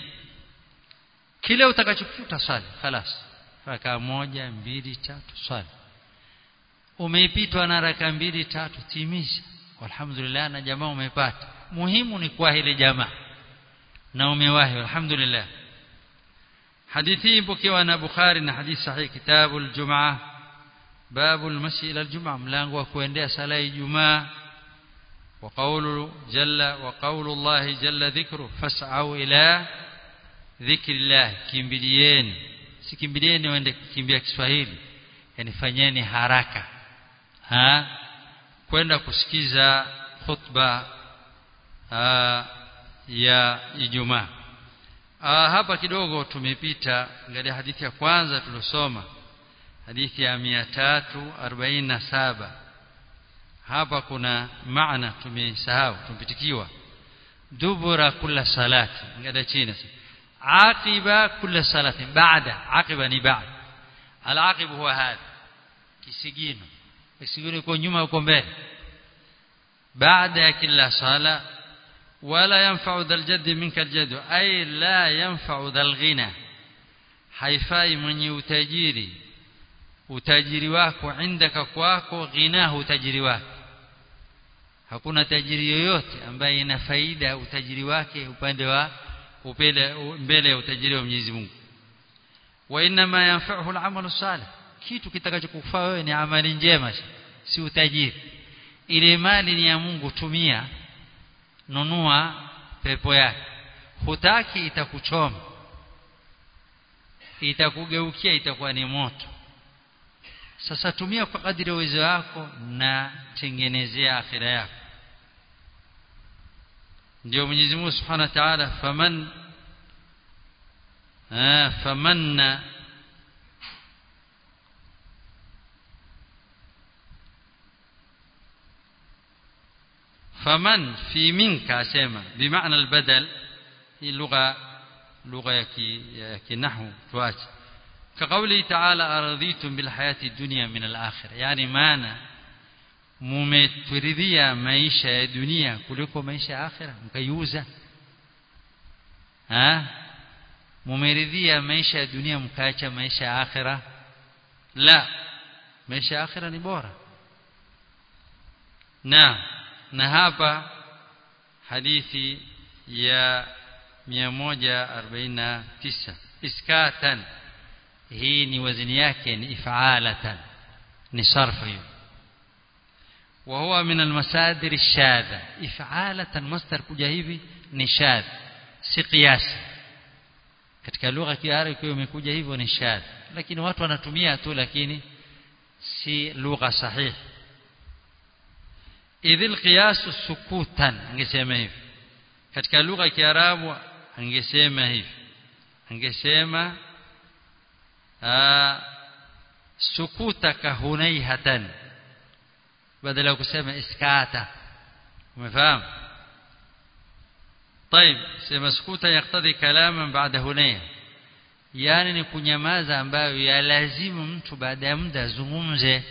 kile utakachokuta swali خلاص raka moja mbili tatu swali umeipitwa na raka mbili tatu timisha alhamdulillah na jamaa umepata muhimu ni kwa ile jamaa na umewahi alhamdulillah hadithi ipokewa na Bukhari na hadithi sahihi kitabu al-Jum'ah babu al-mashi ila al-Jum'ah mlango wa kuendea sala ya Ijumaa وقول جل وقول الله جل ذكره فاسعوا الى ذكر الله kimbilieni sikimbilieni waende kukimbia Kiswahili yani fanyeni haraka ha kwenda kusikiza khutba ya Ijumaa hapa kidogo tumepita angalia hadithi ya kwanza tulosoma hadithi ya 347 hapa kuna maana tumesahau tumpitikiwa dubura kula salati ngada chini aqiba kula salati baada aqiba ni baada alaqib huwa hadha kisigino kisigino iko nyuma uko mbele baada ya kila sala wala yanfa'u dhal jadd minka aljad ay la yanfa'u dhal ghina haifai mwenye utajiri utajiri wako indaka kwako ghinahu utajiri wake hakuna tajiri yoyote ambaye ina faida utajiri wake upande wa upele mbele ya utajiri wa Mwenyezi Mungu wa inma yanfa'uhu al-amalu salih kitu kitakachokufaa wewe ni amali njema si utajiri ile mali ni ya Mungu tumia nunua pepo yake hutaki itakuchoma itakugeukia itakuwa ni moto sasa tumia kwa kadiri ya uwezo wako na tengenezea akhira yako ndio Mwenyezi Mungu Subhanahu wa Ta'ala faman ah famanna faman fi minka asema bimaana albadal hii lugha lugha ya kinahwu tuache كقوله تعالى أرضيتم بالحياة الدنيا من الآخرة يعني معنى mumeturidhia maisha ya dunia kuliko maisha ya akhira mkaiuza ha mumeridhia maisha ya dunia mkaacha maisha ya akhira la maisha ya akhira ni bora na na hapa hadithi ya 149 iskatan hii ni wazini yake ni ifalatan ni sarfu hiyo وهو من المصادر الشاذة إفعالة مصدر kuja hivi ni shadh si qiyas katika lugha kiarabu ikiwa imekuja hivyo ni shadh lakini watu wanatumia tu lakini si lugha sahihi idh alqiyas sukutan angesema hivi katika lugha ya kiarabu angesema hivi angesema sukutaka hunaihatan badala ya kusema iskata umefahamu طيب sema sukuta yaktadhi kalaman baada hunaya yani ni kunyamaza ambayo yalazimu mtu baada ya muda azungumze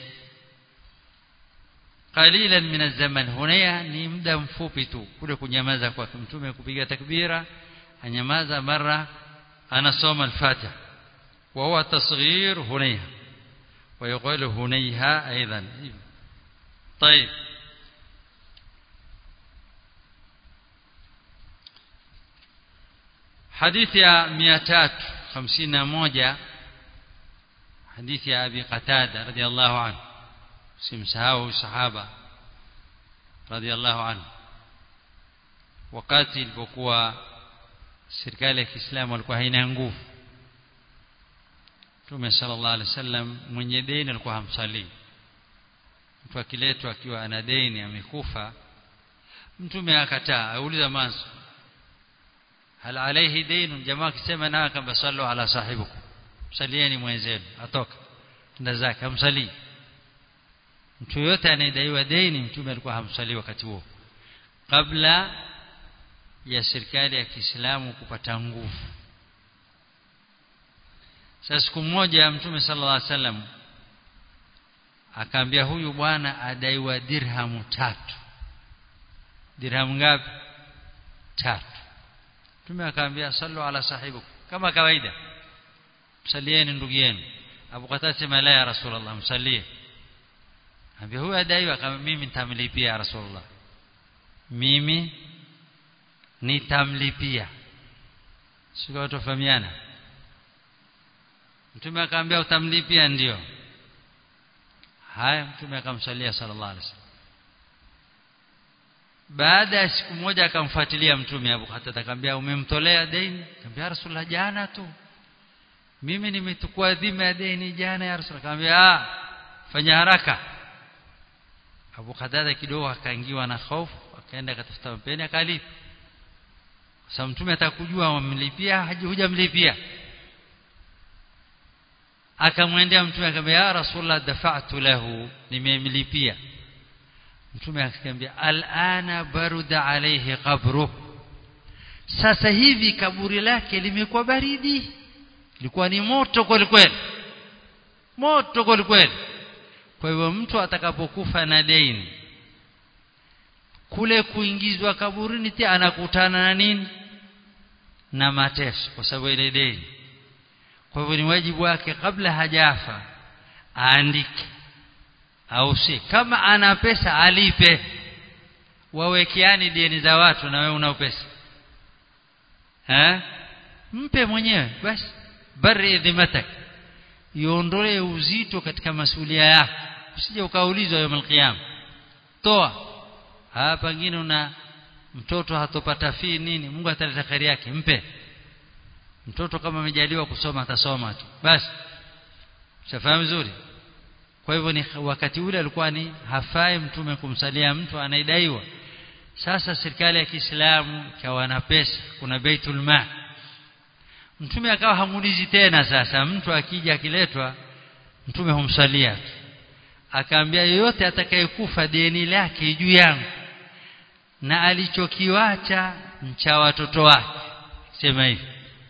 qalilan min az-zaman hunaya ni muda mfupi tu kule kunyamaza kwa mtume kupiga takbira anyamaza mara anasoma al-fatiha wa huwa tasghir hunayha ويقول هنيها أيضا طيب حديث يا 351 حديث يا أبي قتادة رضي الله عنه سمسهاو صحابة رضي الله عنه wakati ilipokuwa serikali ya Kiislamu walikuwa haina nguvu Mtume sallallahu alaihi wasallam mwenye deni alikuwa hamsalii mtu akiletwa akiwa ana deni amekufa mtume akataa auliza manzo hal alayhi dayn jamaa akisema na kamba sallu ala sahibukum msalieni mwenzenu atoka nda zake amsalii mtu yote anayedaiwa deni mtume alikuwa hamsalii wakati huo kabla ya serikali ya Kiislamu kupata nguvu sasa siku moja mtume sallallahu alaihi wasallam akaambia huyu bwana adaiwa dirhamu tatu dirhamu ngapi tatu mtume akaambia sallu ala sahibu kama kawaida msalieni ndugu yenu Abu Qatada sema la ya Rasulullah msalie ambia huyu adaiwa kama mimi nitamlipia ya Rasulullah mimi nitamlipia sio tofahamiana mtume akaambia utamlipia ndio haya mtume akamsalia sallallahu alaihi wasallam baada ya siku moja akamfuatilia mtume Abu Qatada akamwambia umemtolea deni akamwambia Rasulullah jana tu mimi nimetukua dhima ya deni jana ya Rasulullah akamwambia ah fanya haraka Abu Qatada kidogo akaingiwa na hofu akaenda akatafuta mpeni akalipa sasa mtume atakujua wamlipia hujamlipia akamwendea mtume akamwambia ya rasulullah dafa'tu lahu nimemlipia mtume akamwambia al'ana baruda alayhi qabru sasa hivi kaburi lake limekuwa baridi ilikuwa ni moto kweli kweli moto kweli kweli kwa hivyo mtu atakapokufa na deni kule kuingizwa kaburini pia anakutana na nini na mateso kwa sababu ile deni kwa hivyo ni wajibu wake kabla hajafa aandike au si kama ana pesa alipe wawekeani deni za watu na wewe una pesa eh mpe mwenyewe basi bari dhimatak iondolee uzito katika masulia yako usije ukaulizwa yawm alqiyam toa hapa pengine una mtoto hatopata fii nini Mungu ataleta kheri yake mpe mtoto kama amejaliwa kusoma atasoma tu basi shafahamu vizuri kwa hivyo ni wakati ule alikuwa ni hafai mtume kumsalia mtu anaidaiwa sasa serikali ya Kiislamu ikawa na pesa kuna baitul mal mtume akawa hamuulizi tena sasa mtu akija akiletwa mtume humsalia akaambia yoyote atakayekufa deni lake juu yangu na alichokiwacha mcha watoto wake sema hivi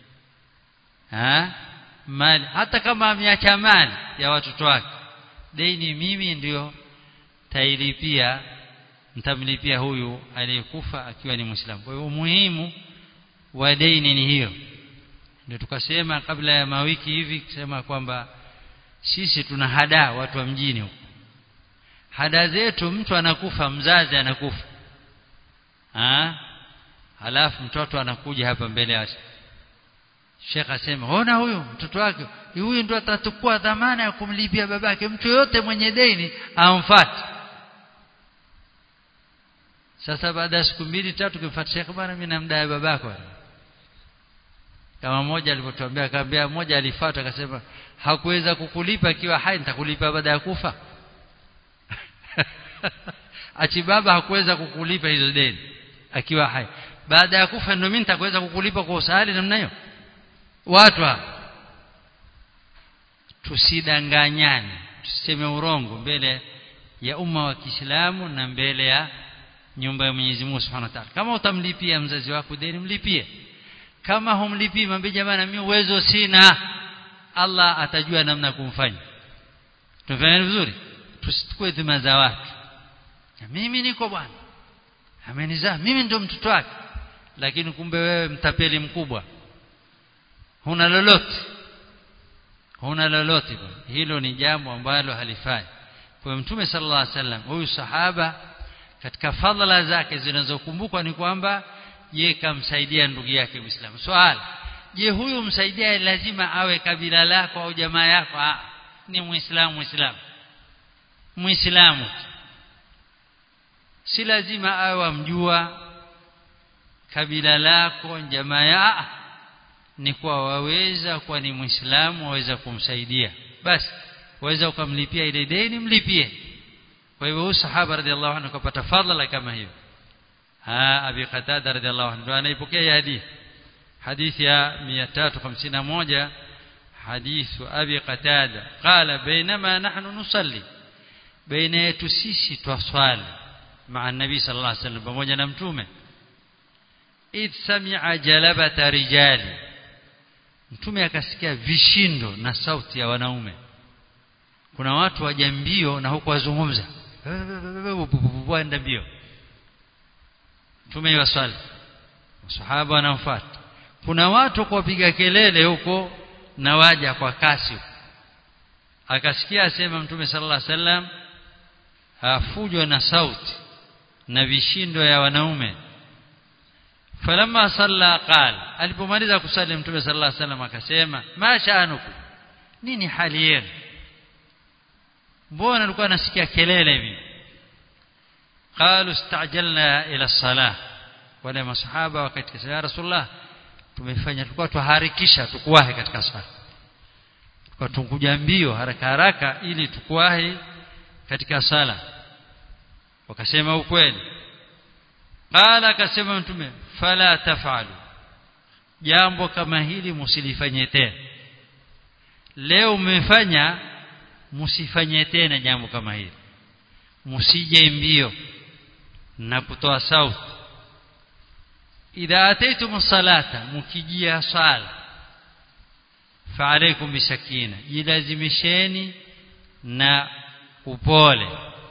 ha mali hata kama ameacha mali ya watoto wake deni mimi ndio tailipia mtamlipia huyu aliyekufa akiwa ni muislamu kwa hiyo muhimu wa deni ni hiyo ndio tukasema kabla ya mawiki hivi kusema kwamba sisi tuna hada watu wa mjini huko hada zetu mtu anakufa mzazi anakufa ah halafu mtoto anakuja hapa mbele ya Sheikh asema ona huyu mtoto wake huyu ndo atachukua dhamana ya kumlipia babake mtu yote mwenye deni amfuate sasa baada ya siku mbili tatu kimfuata Sheikh bwana mimi namdai babako kama mmoja alipotuambia akamwambia mmoja alifuata akasema hakuweza kukulipa akiwa hai nitakulipa baada ya kufa achi baba hakuweza kukulipa hizo deni akiwa hai baada ya kufa ndio mimi nitakuweza kukulipa kwa usahali namna hiyo watu tusidanganyane tuseme urongo mbele ya umma wa Kiislamu na mbele ya nyumba ya Mwenyezi Mungu Subhanahu wa Ta'ala kama utamlipia mzazi wako deni mlipie kama humlipii mwambie jamani mimi uwezo sina Allah atajua namna kumfanya tunafanya vizuri tusichukue dhima za watu mimi niko bwana amenizaa mimi ndio mtoto wake lakini kumbe wewe mtapeli mkubwa huna lolote huna lolote hilo ni jambo ambalo halifai kwa mtume sallallahu alaihi wasallam huyu sahaba katika fadhila zake zinazokumbukwa ni kwamba ye kamsaidia ndugu yake Muislamu swali je huyu msaidia lazima awe kabila lako au jamaa yako ah, ni muislamu muislamu muislamu si lazima awe amjua kabila lako jamaa ya ni kwa waweza kwa ni muislamu waweza kumsaidia basi waweza ukamlipia ile deni mlipie kwa hivyo huyu sahaba radhiallahu anhu kapata fadhila kama hiyo ha abi qatada radhiallahu anhu ndo anaipokea hadithi hadithi ya 351 حديث أبي قتادة قال بينما نحن نصلي بين يتسيسي تصال مع النبي صلى الله عليه وسلم pamoja na mtume idh sami'a jalabata rijali mtume akasikia vishindo na sauti ya wanaume kuna watu waja mbio na huko wazungumza waenda mbio mtume waswali masahaba wanamfuata kuna watu kuwapiga kelele huko na waja kwa kasi akasikia asema mtume sallallahu alaihi wasallam hafujwa na sauti na vishindo ya wanaume falamma salla qala alipomaliza kusali mtume sallallahu alaihi wasallam akasema ma sha'anukum nini hali yenu mbona alikuwa anasikia kelele hivi qalu istajalna ila salah wale masahaba wakati ya rasulullah tumefanya tulikuwa tuharikisha tukuwahi katika swala tulikuwa tunkuja mbio haraka haraka ili tukuwahi katika sala wakasema ukweli qala akasema mtume fala tafalu jambo kama hili msilifanye tena leo mmefanya msifanye tena jambo kama hili msije mbio na kutoa sauti idha ataitum salata mukijia sala fa'alaykum bisakina jilazimisheni na upole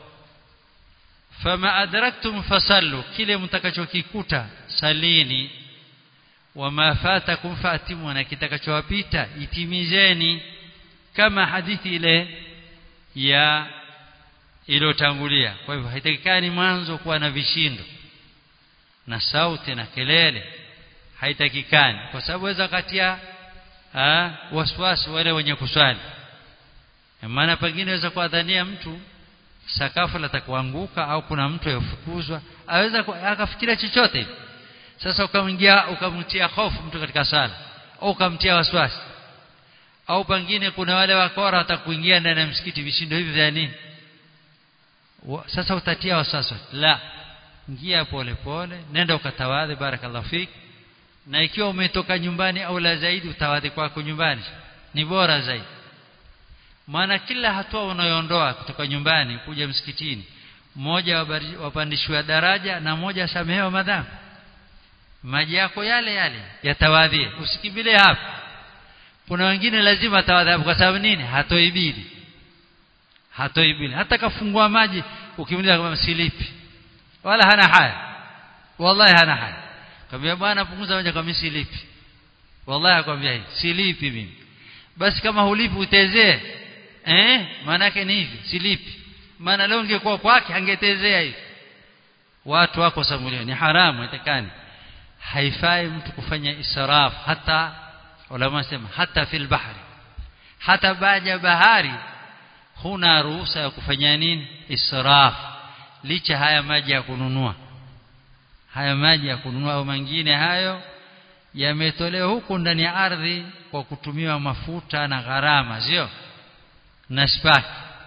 fama adraktum fasallu kile mtakachokikuta salini wama fatakum fatimu na kitakachowapita itimizeni kama hadithi ile ya iliyotangulia kwa hivyo haitakikani mwanzo kuwa na vishindo na sauti na kelele haitakikani kwa sababu waweza katia waswasi wale wenye kuswali maana pengine waweza kuadhania mtu sakafu latakuanguka au kuna mtu yafukuzwa aweza akafikiria chochote sasa ukamwingia ukamtia hofu mtu katika sala au ukamtia waswasi au pengine kuna wale wakora watakuingia ndani ya msikiti vishindo hivi vya nini sasa utatia waswasi la ingia pole pole nenda ukatawadhi barakallahu fik na ikiwa umetoka nyumbani au la zaidi utawadhi kwako nyumbani ni bora zaidi maana kila hatua unayoondoa kutoka nyumbani kuja msikitini mmoja wapandishwa daraja na mmoja samehewa madhambi maji yako yale yale yatawadhie usikimbilie hapo kuna wengine lazima atawadhi kwa sababu nini hatoibidi hatoibidi hata kafungua maji ukimliza kama silipi wala hana haya wallahi hana haya kwambia bwana punguza maji kama silipi wallahi akwambia hivi silipi mimi basi kama hulipi utezee eh maana yake ni hivi silipi maana leo ungekuwa kwake angetezea hivi watu wako samulio ni haramu itakani haifai mtu kufanya israf hata ulama sema hata fil bahri hata baada bahari huna ruhusa ya kufanya nini israf licha haya maji ya kununua haya maji ya kununua au mengine hayo yametolewa huku ndani ya ardhi kwa kutumiwa mafuta na gharama sio na spaki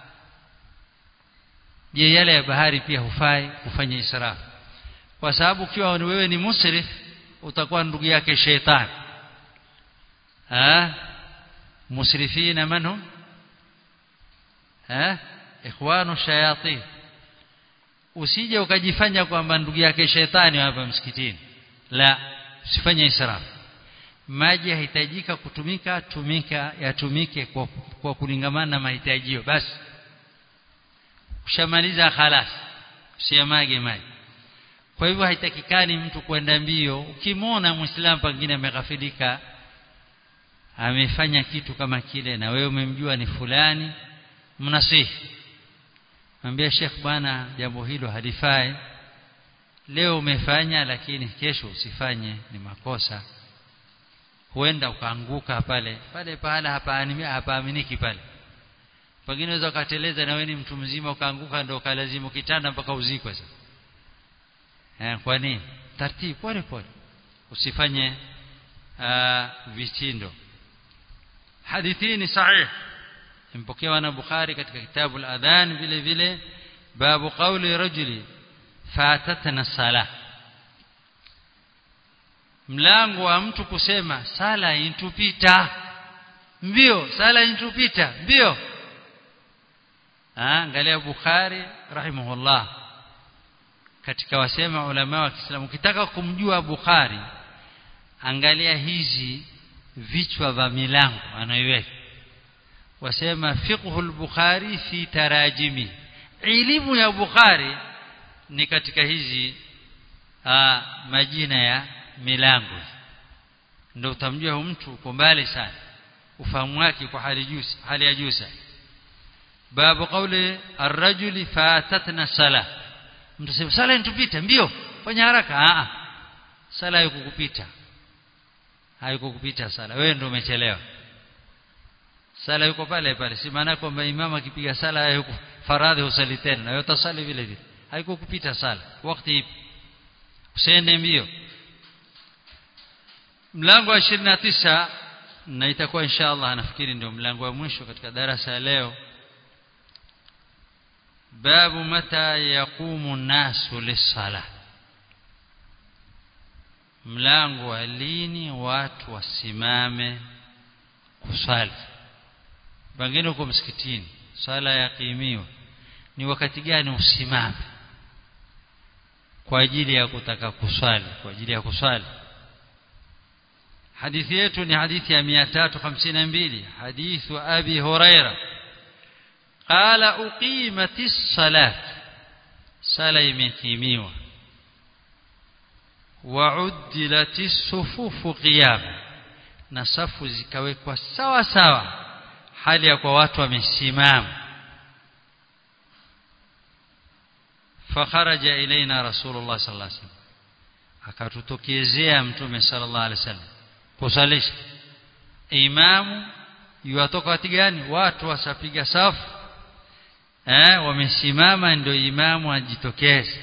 je yale ya bahari pia hufai kufanya israf kwa sababu ukiwa wewe ni musrif utakuwa ndugu yake shetani ha musrifina manhum ha ikhwanu shayatin usije ukajifanya kwamba ndugu yake shetani hapa msikitini la usifanye israf maji yahitajika kutumika tumika yatumike kwa, kwa kulingamana na mahitajio basi ushamaliza khalas usiamage maji kwa hivyo haitakikani mtu kwenda mbio ukimwona muislamu pengine ameghafilika amefanya kitu kama kile na wewe umemjua ni fulani mnasihi mwambie Sheikh bwana jambo hilo halifai leo umefanya lakini kesho usifanye ni makosa huenda ukaanguka pale pale pahala hapaaminiki pale pengine unaweza ukateleza na wewe ni mtu mzima ukaanguka ndio ukalazimu kitanda mpaka uzikwe sasa eh kwa nini taratibu pole pole usifanye vitindo hadithi ni sahih impokewa na Bukhari katika kitabu al-adhan vile vile babu qawli rajuli fatatna salah mlango wa mtu kusema sala intupita mbio sala intupita mbio angalia Bukhari rahimahullah katika wasema ulama wa Kiislamu ukitaka kumjua Bukhari angalia hizi vichwa vya milango anayoiweka wasema fiqhu al-Bukhari fi tarajimi elimu ya Bukhari ni katika hizi aa, majina ya milango ndio utamjua mtu uko mbali sana ufahamu wake kwa hali juu hali ya juu sana babu kauli ar-rajuli fatatna sala mtu sema sala intupita mbio fanya haraka a sala haikukupita haikukupita sala wewe ndio umechelewa sala yuko pale pale si maana kwamba imam akipiga sala yuko faradhi usali tena na wewe utasali vile vile haikukupita sala wakati ipi usiende mbio mlango wa 29 na itakuwa inshallah nafikiri ndio mlango wa mwisho katika darasa ya leo babu mata yaqumu nasu lisala mlango wa lini watu wasimame kusali pengine uko msikitini sala yakimiwa ni wakati gani usimame kwa ajili ya kutaka kuswali kwa ajili ya kuswali hadithi yetu ni hadithi ya 352 hadithu abi huraira qala uqimatis salat sala imekimiwa wa'uddilatis sufufu qiyama na safu zikawekwa sawa sawa hali ya kwa watu wamesimama fakharaja ilaina rasulullah sallallahu alaihi wasallam akatutokezea mtume sallallahu alaihi wasallam kusalisha imamu yuwatoka wakati gani watu wasapiga safu eh wamesimama ndio imamu ajitokeze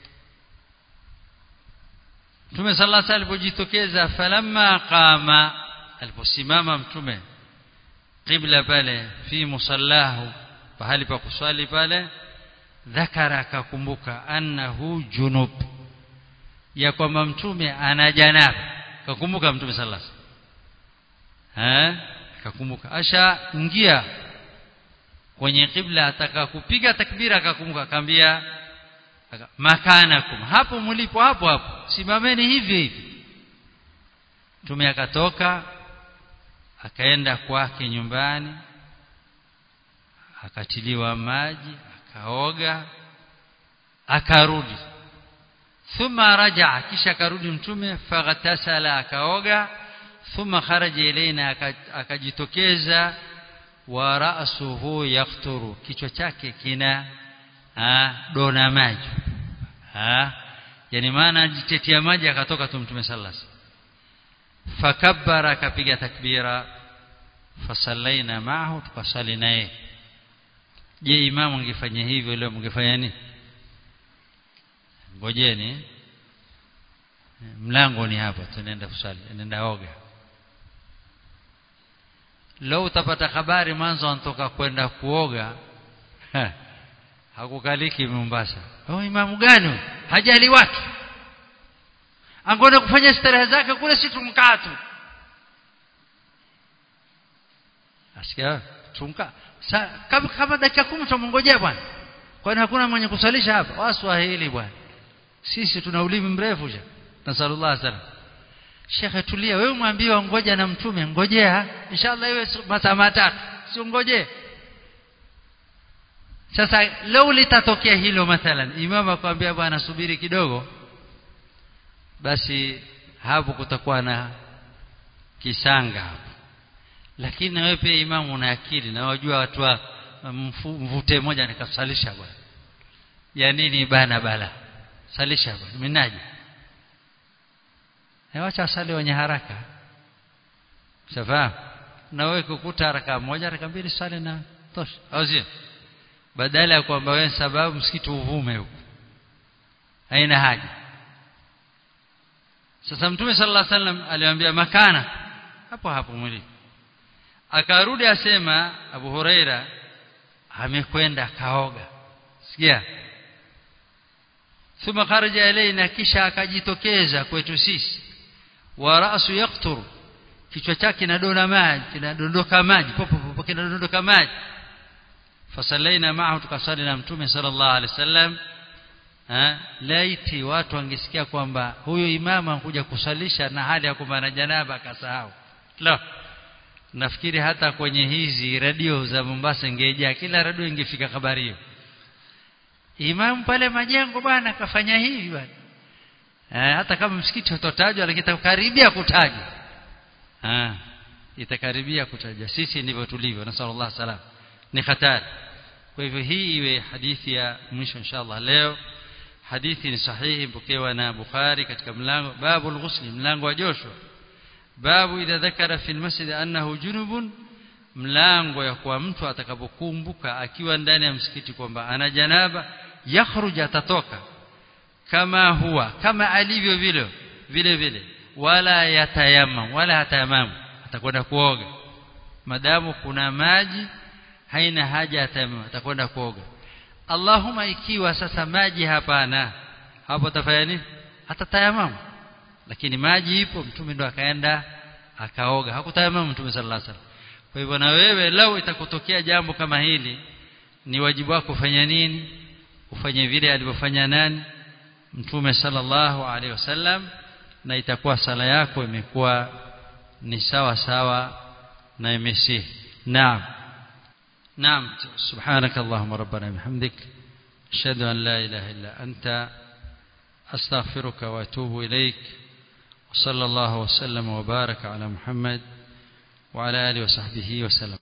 Mtume sallallahu alaihi wasallam alipojitokeza falamma qama aliposimama mtume qibla pale fi musallahu pahali pa kuswali pale dhakara akakumbuka annahu junub ya kwamba mtume ana janaba akakumbuka mtume sallallahu alaihi wasallam eh akakumbuka asha ingia kwenye qibla ataka kupiga takbira akakumbuka akamwambia makanakum hapo mlipo hapo hapo simameni hivi hivi mtume akatoka akaenda kwake nyumbani akatiliwa maji akaoga akarudi thumma rajaa kisha akarudi mtume faghtasala akaoga thumma kharaja ilaina akajitokeza wa ra'suhu yaqturu kichwa chake kina ha, dona maji ha yani maana jitetia maji akatoka tu mtume sallallahu alaihi fakabbara akapiga takbira fasallaina maahu tukasali naye je imamu angefanya hivyo leo mngefanya nini ngojeni mlango ni hapa tunaenda kusali nenda oga leo utapata habari mwanzo anatoka kwenda kuoga hakukaliki Mombasa oh imamu gani hajali watu angoenda kufanya starehe zake kule si tumkaa tu asikia tumkaa kama, kama dakika kumi tumngojea bwana kwani hakuna mwenye kusalisha hapa waswahili bwana sisi tuna ulimi mrefu ja nasallallahu alaihi wasallam shekhe tulia wewe mwambiwa ngoja na mtume ngojea inshallah iwe masaa matatu si ngojee sasa leo litatokea hilo mathalan imam akwambia bwana subiri kidogo basi hapo kutakuwa na kisanga hapo lakini wewe pia imamu una akili na wajua watu wa mvute moja nikasalisha bwana ya nini bana bala salisha bwana minaje Wacha asali wenye haraka. Safa. Na wewe kukuta haraka moja haraka mbili sali na tosha. Au sio? Badala ya kwamba wewe sababu msikiti uvume huko. Haina haja. Sasa Mtume sallallahu alaihi wasallam aliwaambia makana hapo hapo mwili. Akarudi asema Abu Huraira amekwenda kaoga. Sikia? Thumma kharaja ilaina kisha akajitokeza kwetu sisi wa rasu yaqtur kichwa chake kinadona maji kinadondoka maji popo popo kinadondoka maji fasallaina ma'ahu tukasali na mtume sallallahu alaihi wasallam laiti watu wangesikia kwamba huyo imama anakuja kusalisha na hali ya kwamba na janaba akasahau la nafikiri hata kwenye hizi radio za Mombasa ingejaa kila radio ingefika habari hiyo imam pale majengo bwana kafanya hivi bwana eh, hata kama msikiti utotajwa lakini itakaribia kutajwa ah itakaribia kutajwa sisi ndivyo tulivyo na sallallahu salam ni hatari kwa hivyo hii iwe hadithi ya mwisho inshallah leo hadithi ni sahihi mpokewa na Bukhari katika mlango babu al-ghusl mlango wa Joshua babu idha dhakara fi al-masjid annahu junubun mlango ya kwa mtu atakapokumbuka akiwa ndani ya msikiti kwamba ana janaba yakhruj atatoka kama huwa kama alivyo vile vile vile wala yatayamam wala hatayamam atakwenda kuoga madamu kuna maji haina haja atayamam atakwenda kuoga Allahumma ikiwa sasa maji hapana hapo atafanya nini atatayamam lakini maji ipo mtume ndo akaenda akaoga hakutayamam mtume sallallahu alaihi wasallam kwa hivyo na wewe lau itakutokea jambo kama hili ni wajibu wako kufanya nini ufanye vile alivyofanya nani mtume sallallahu alaihi wasallam na itakuwa sala yako imekuwa ni sawa sawa na imesihi naam naam subhanak allahumma rabbana bihamdik ashhadu an la ilaha illa anta astaghfiruka wa atubu ilaik وصلى الله وسلم وبارك على محمد وعلى اله وصحبه وسلم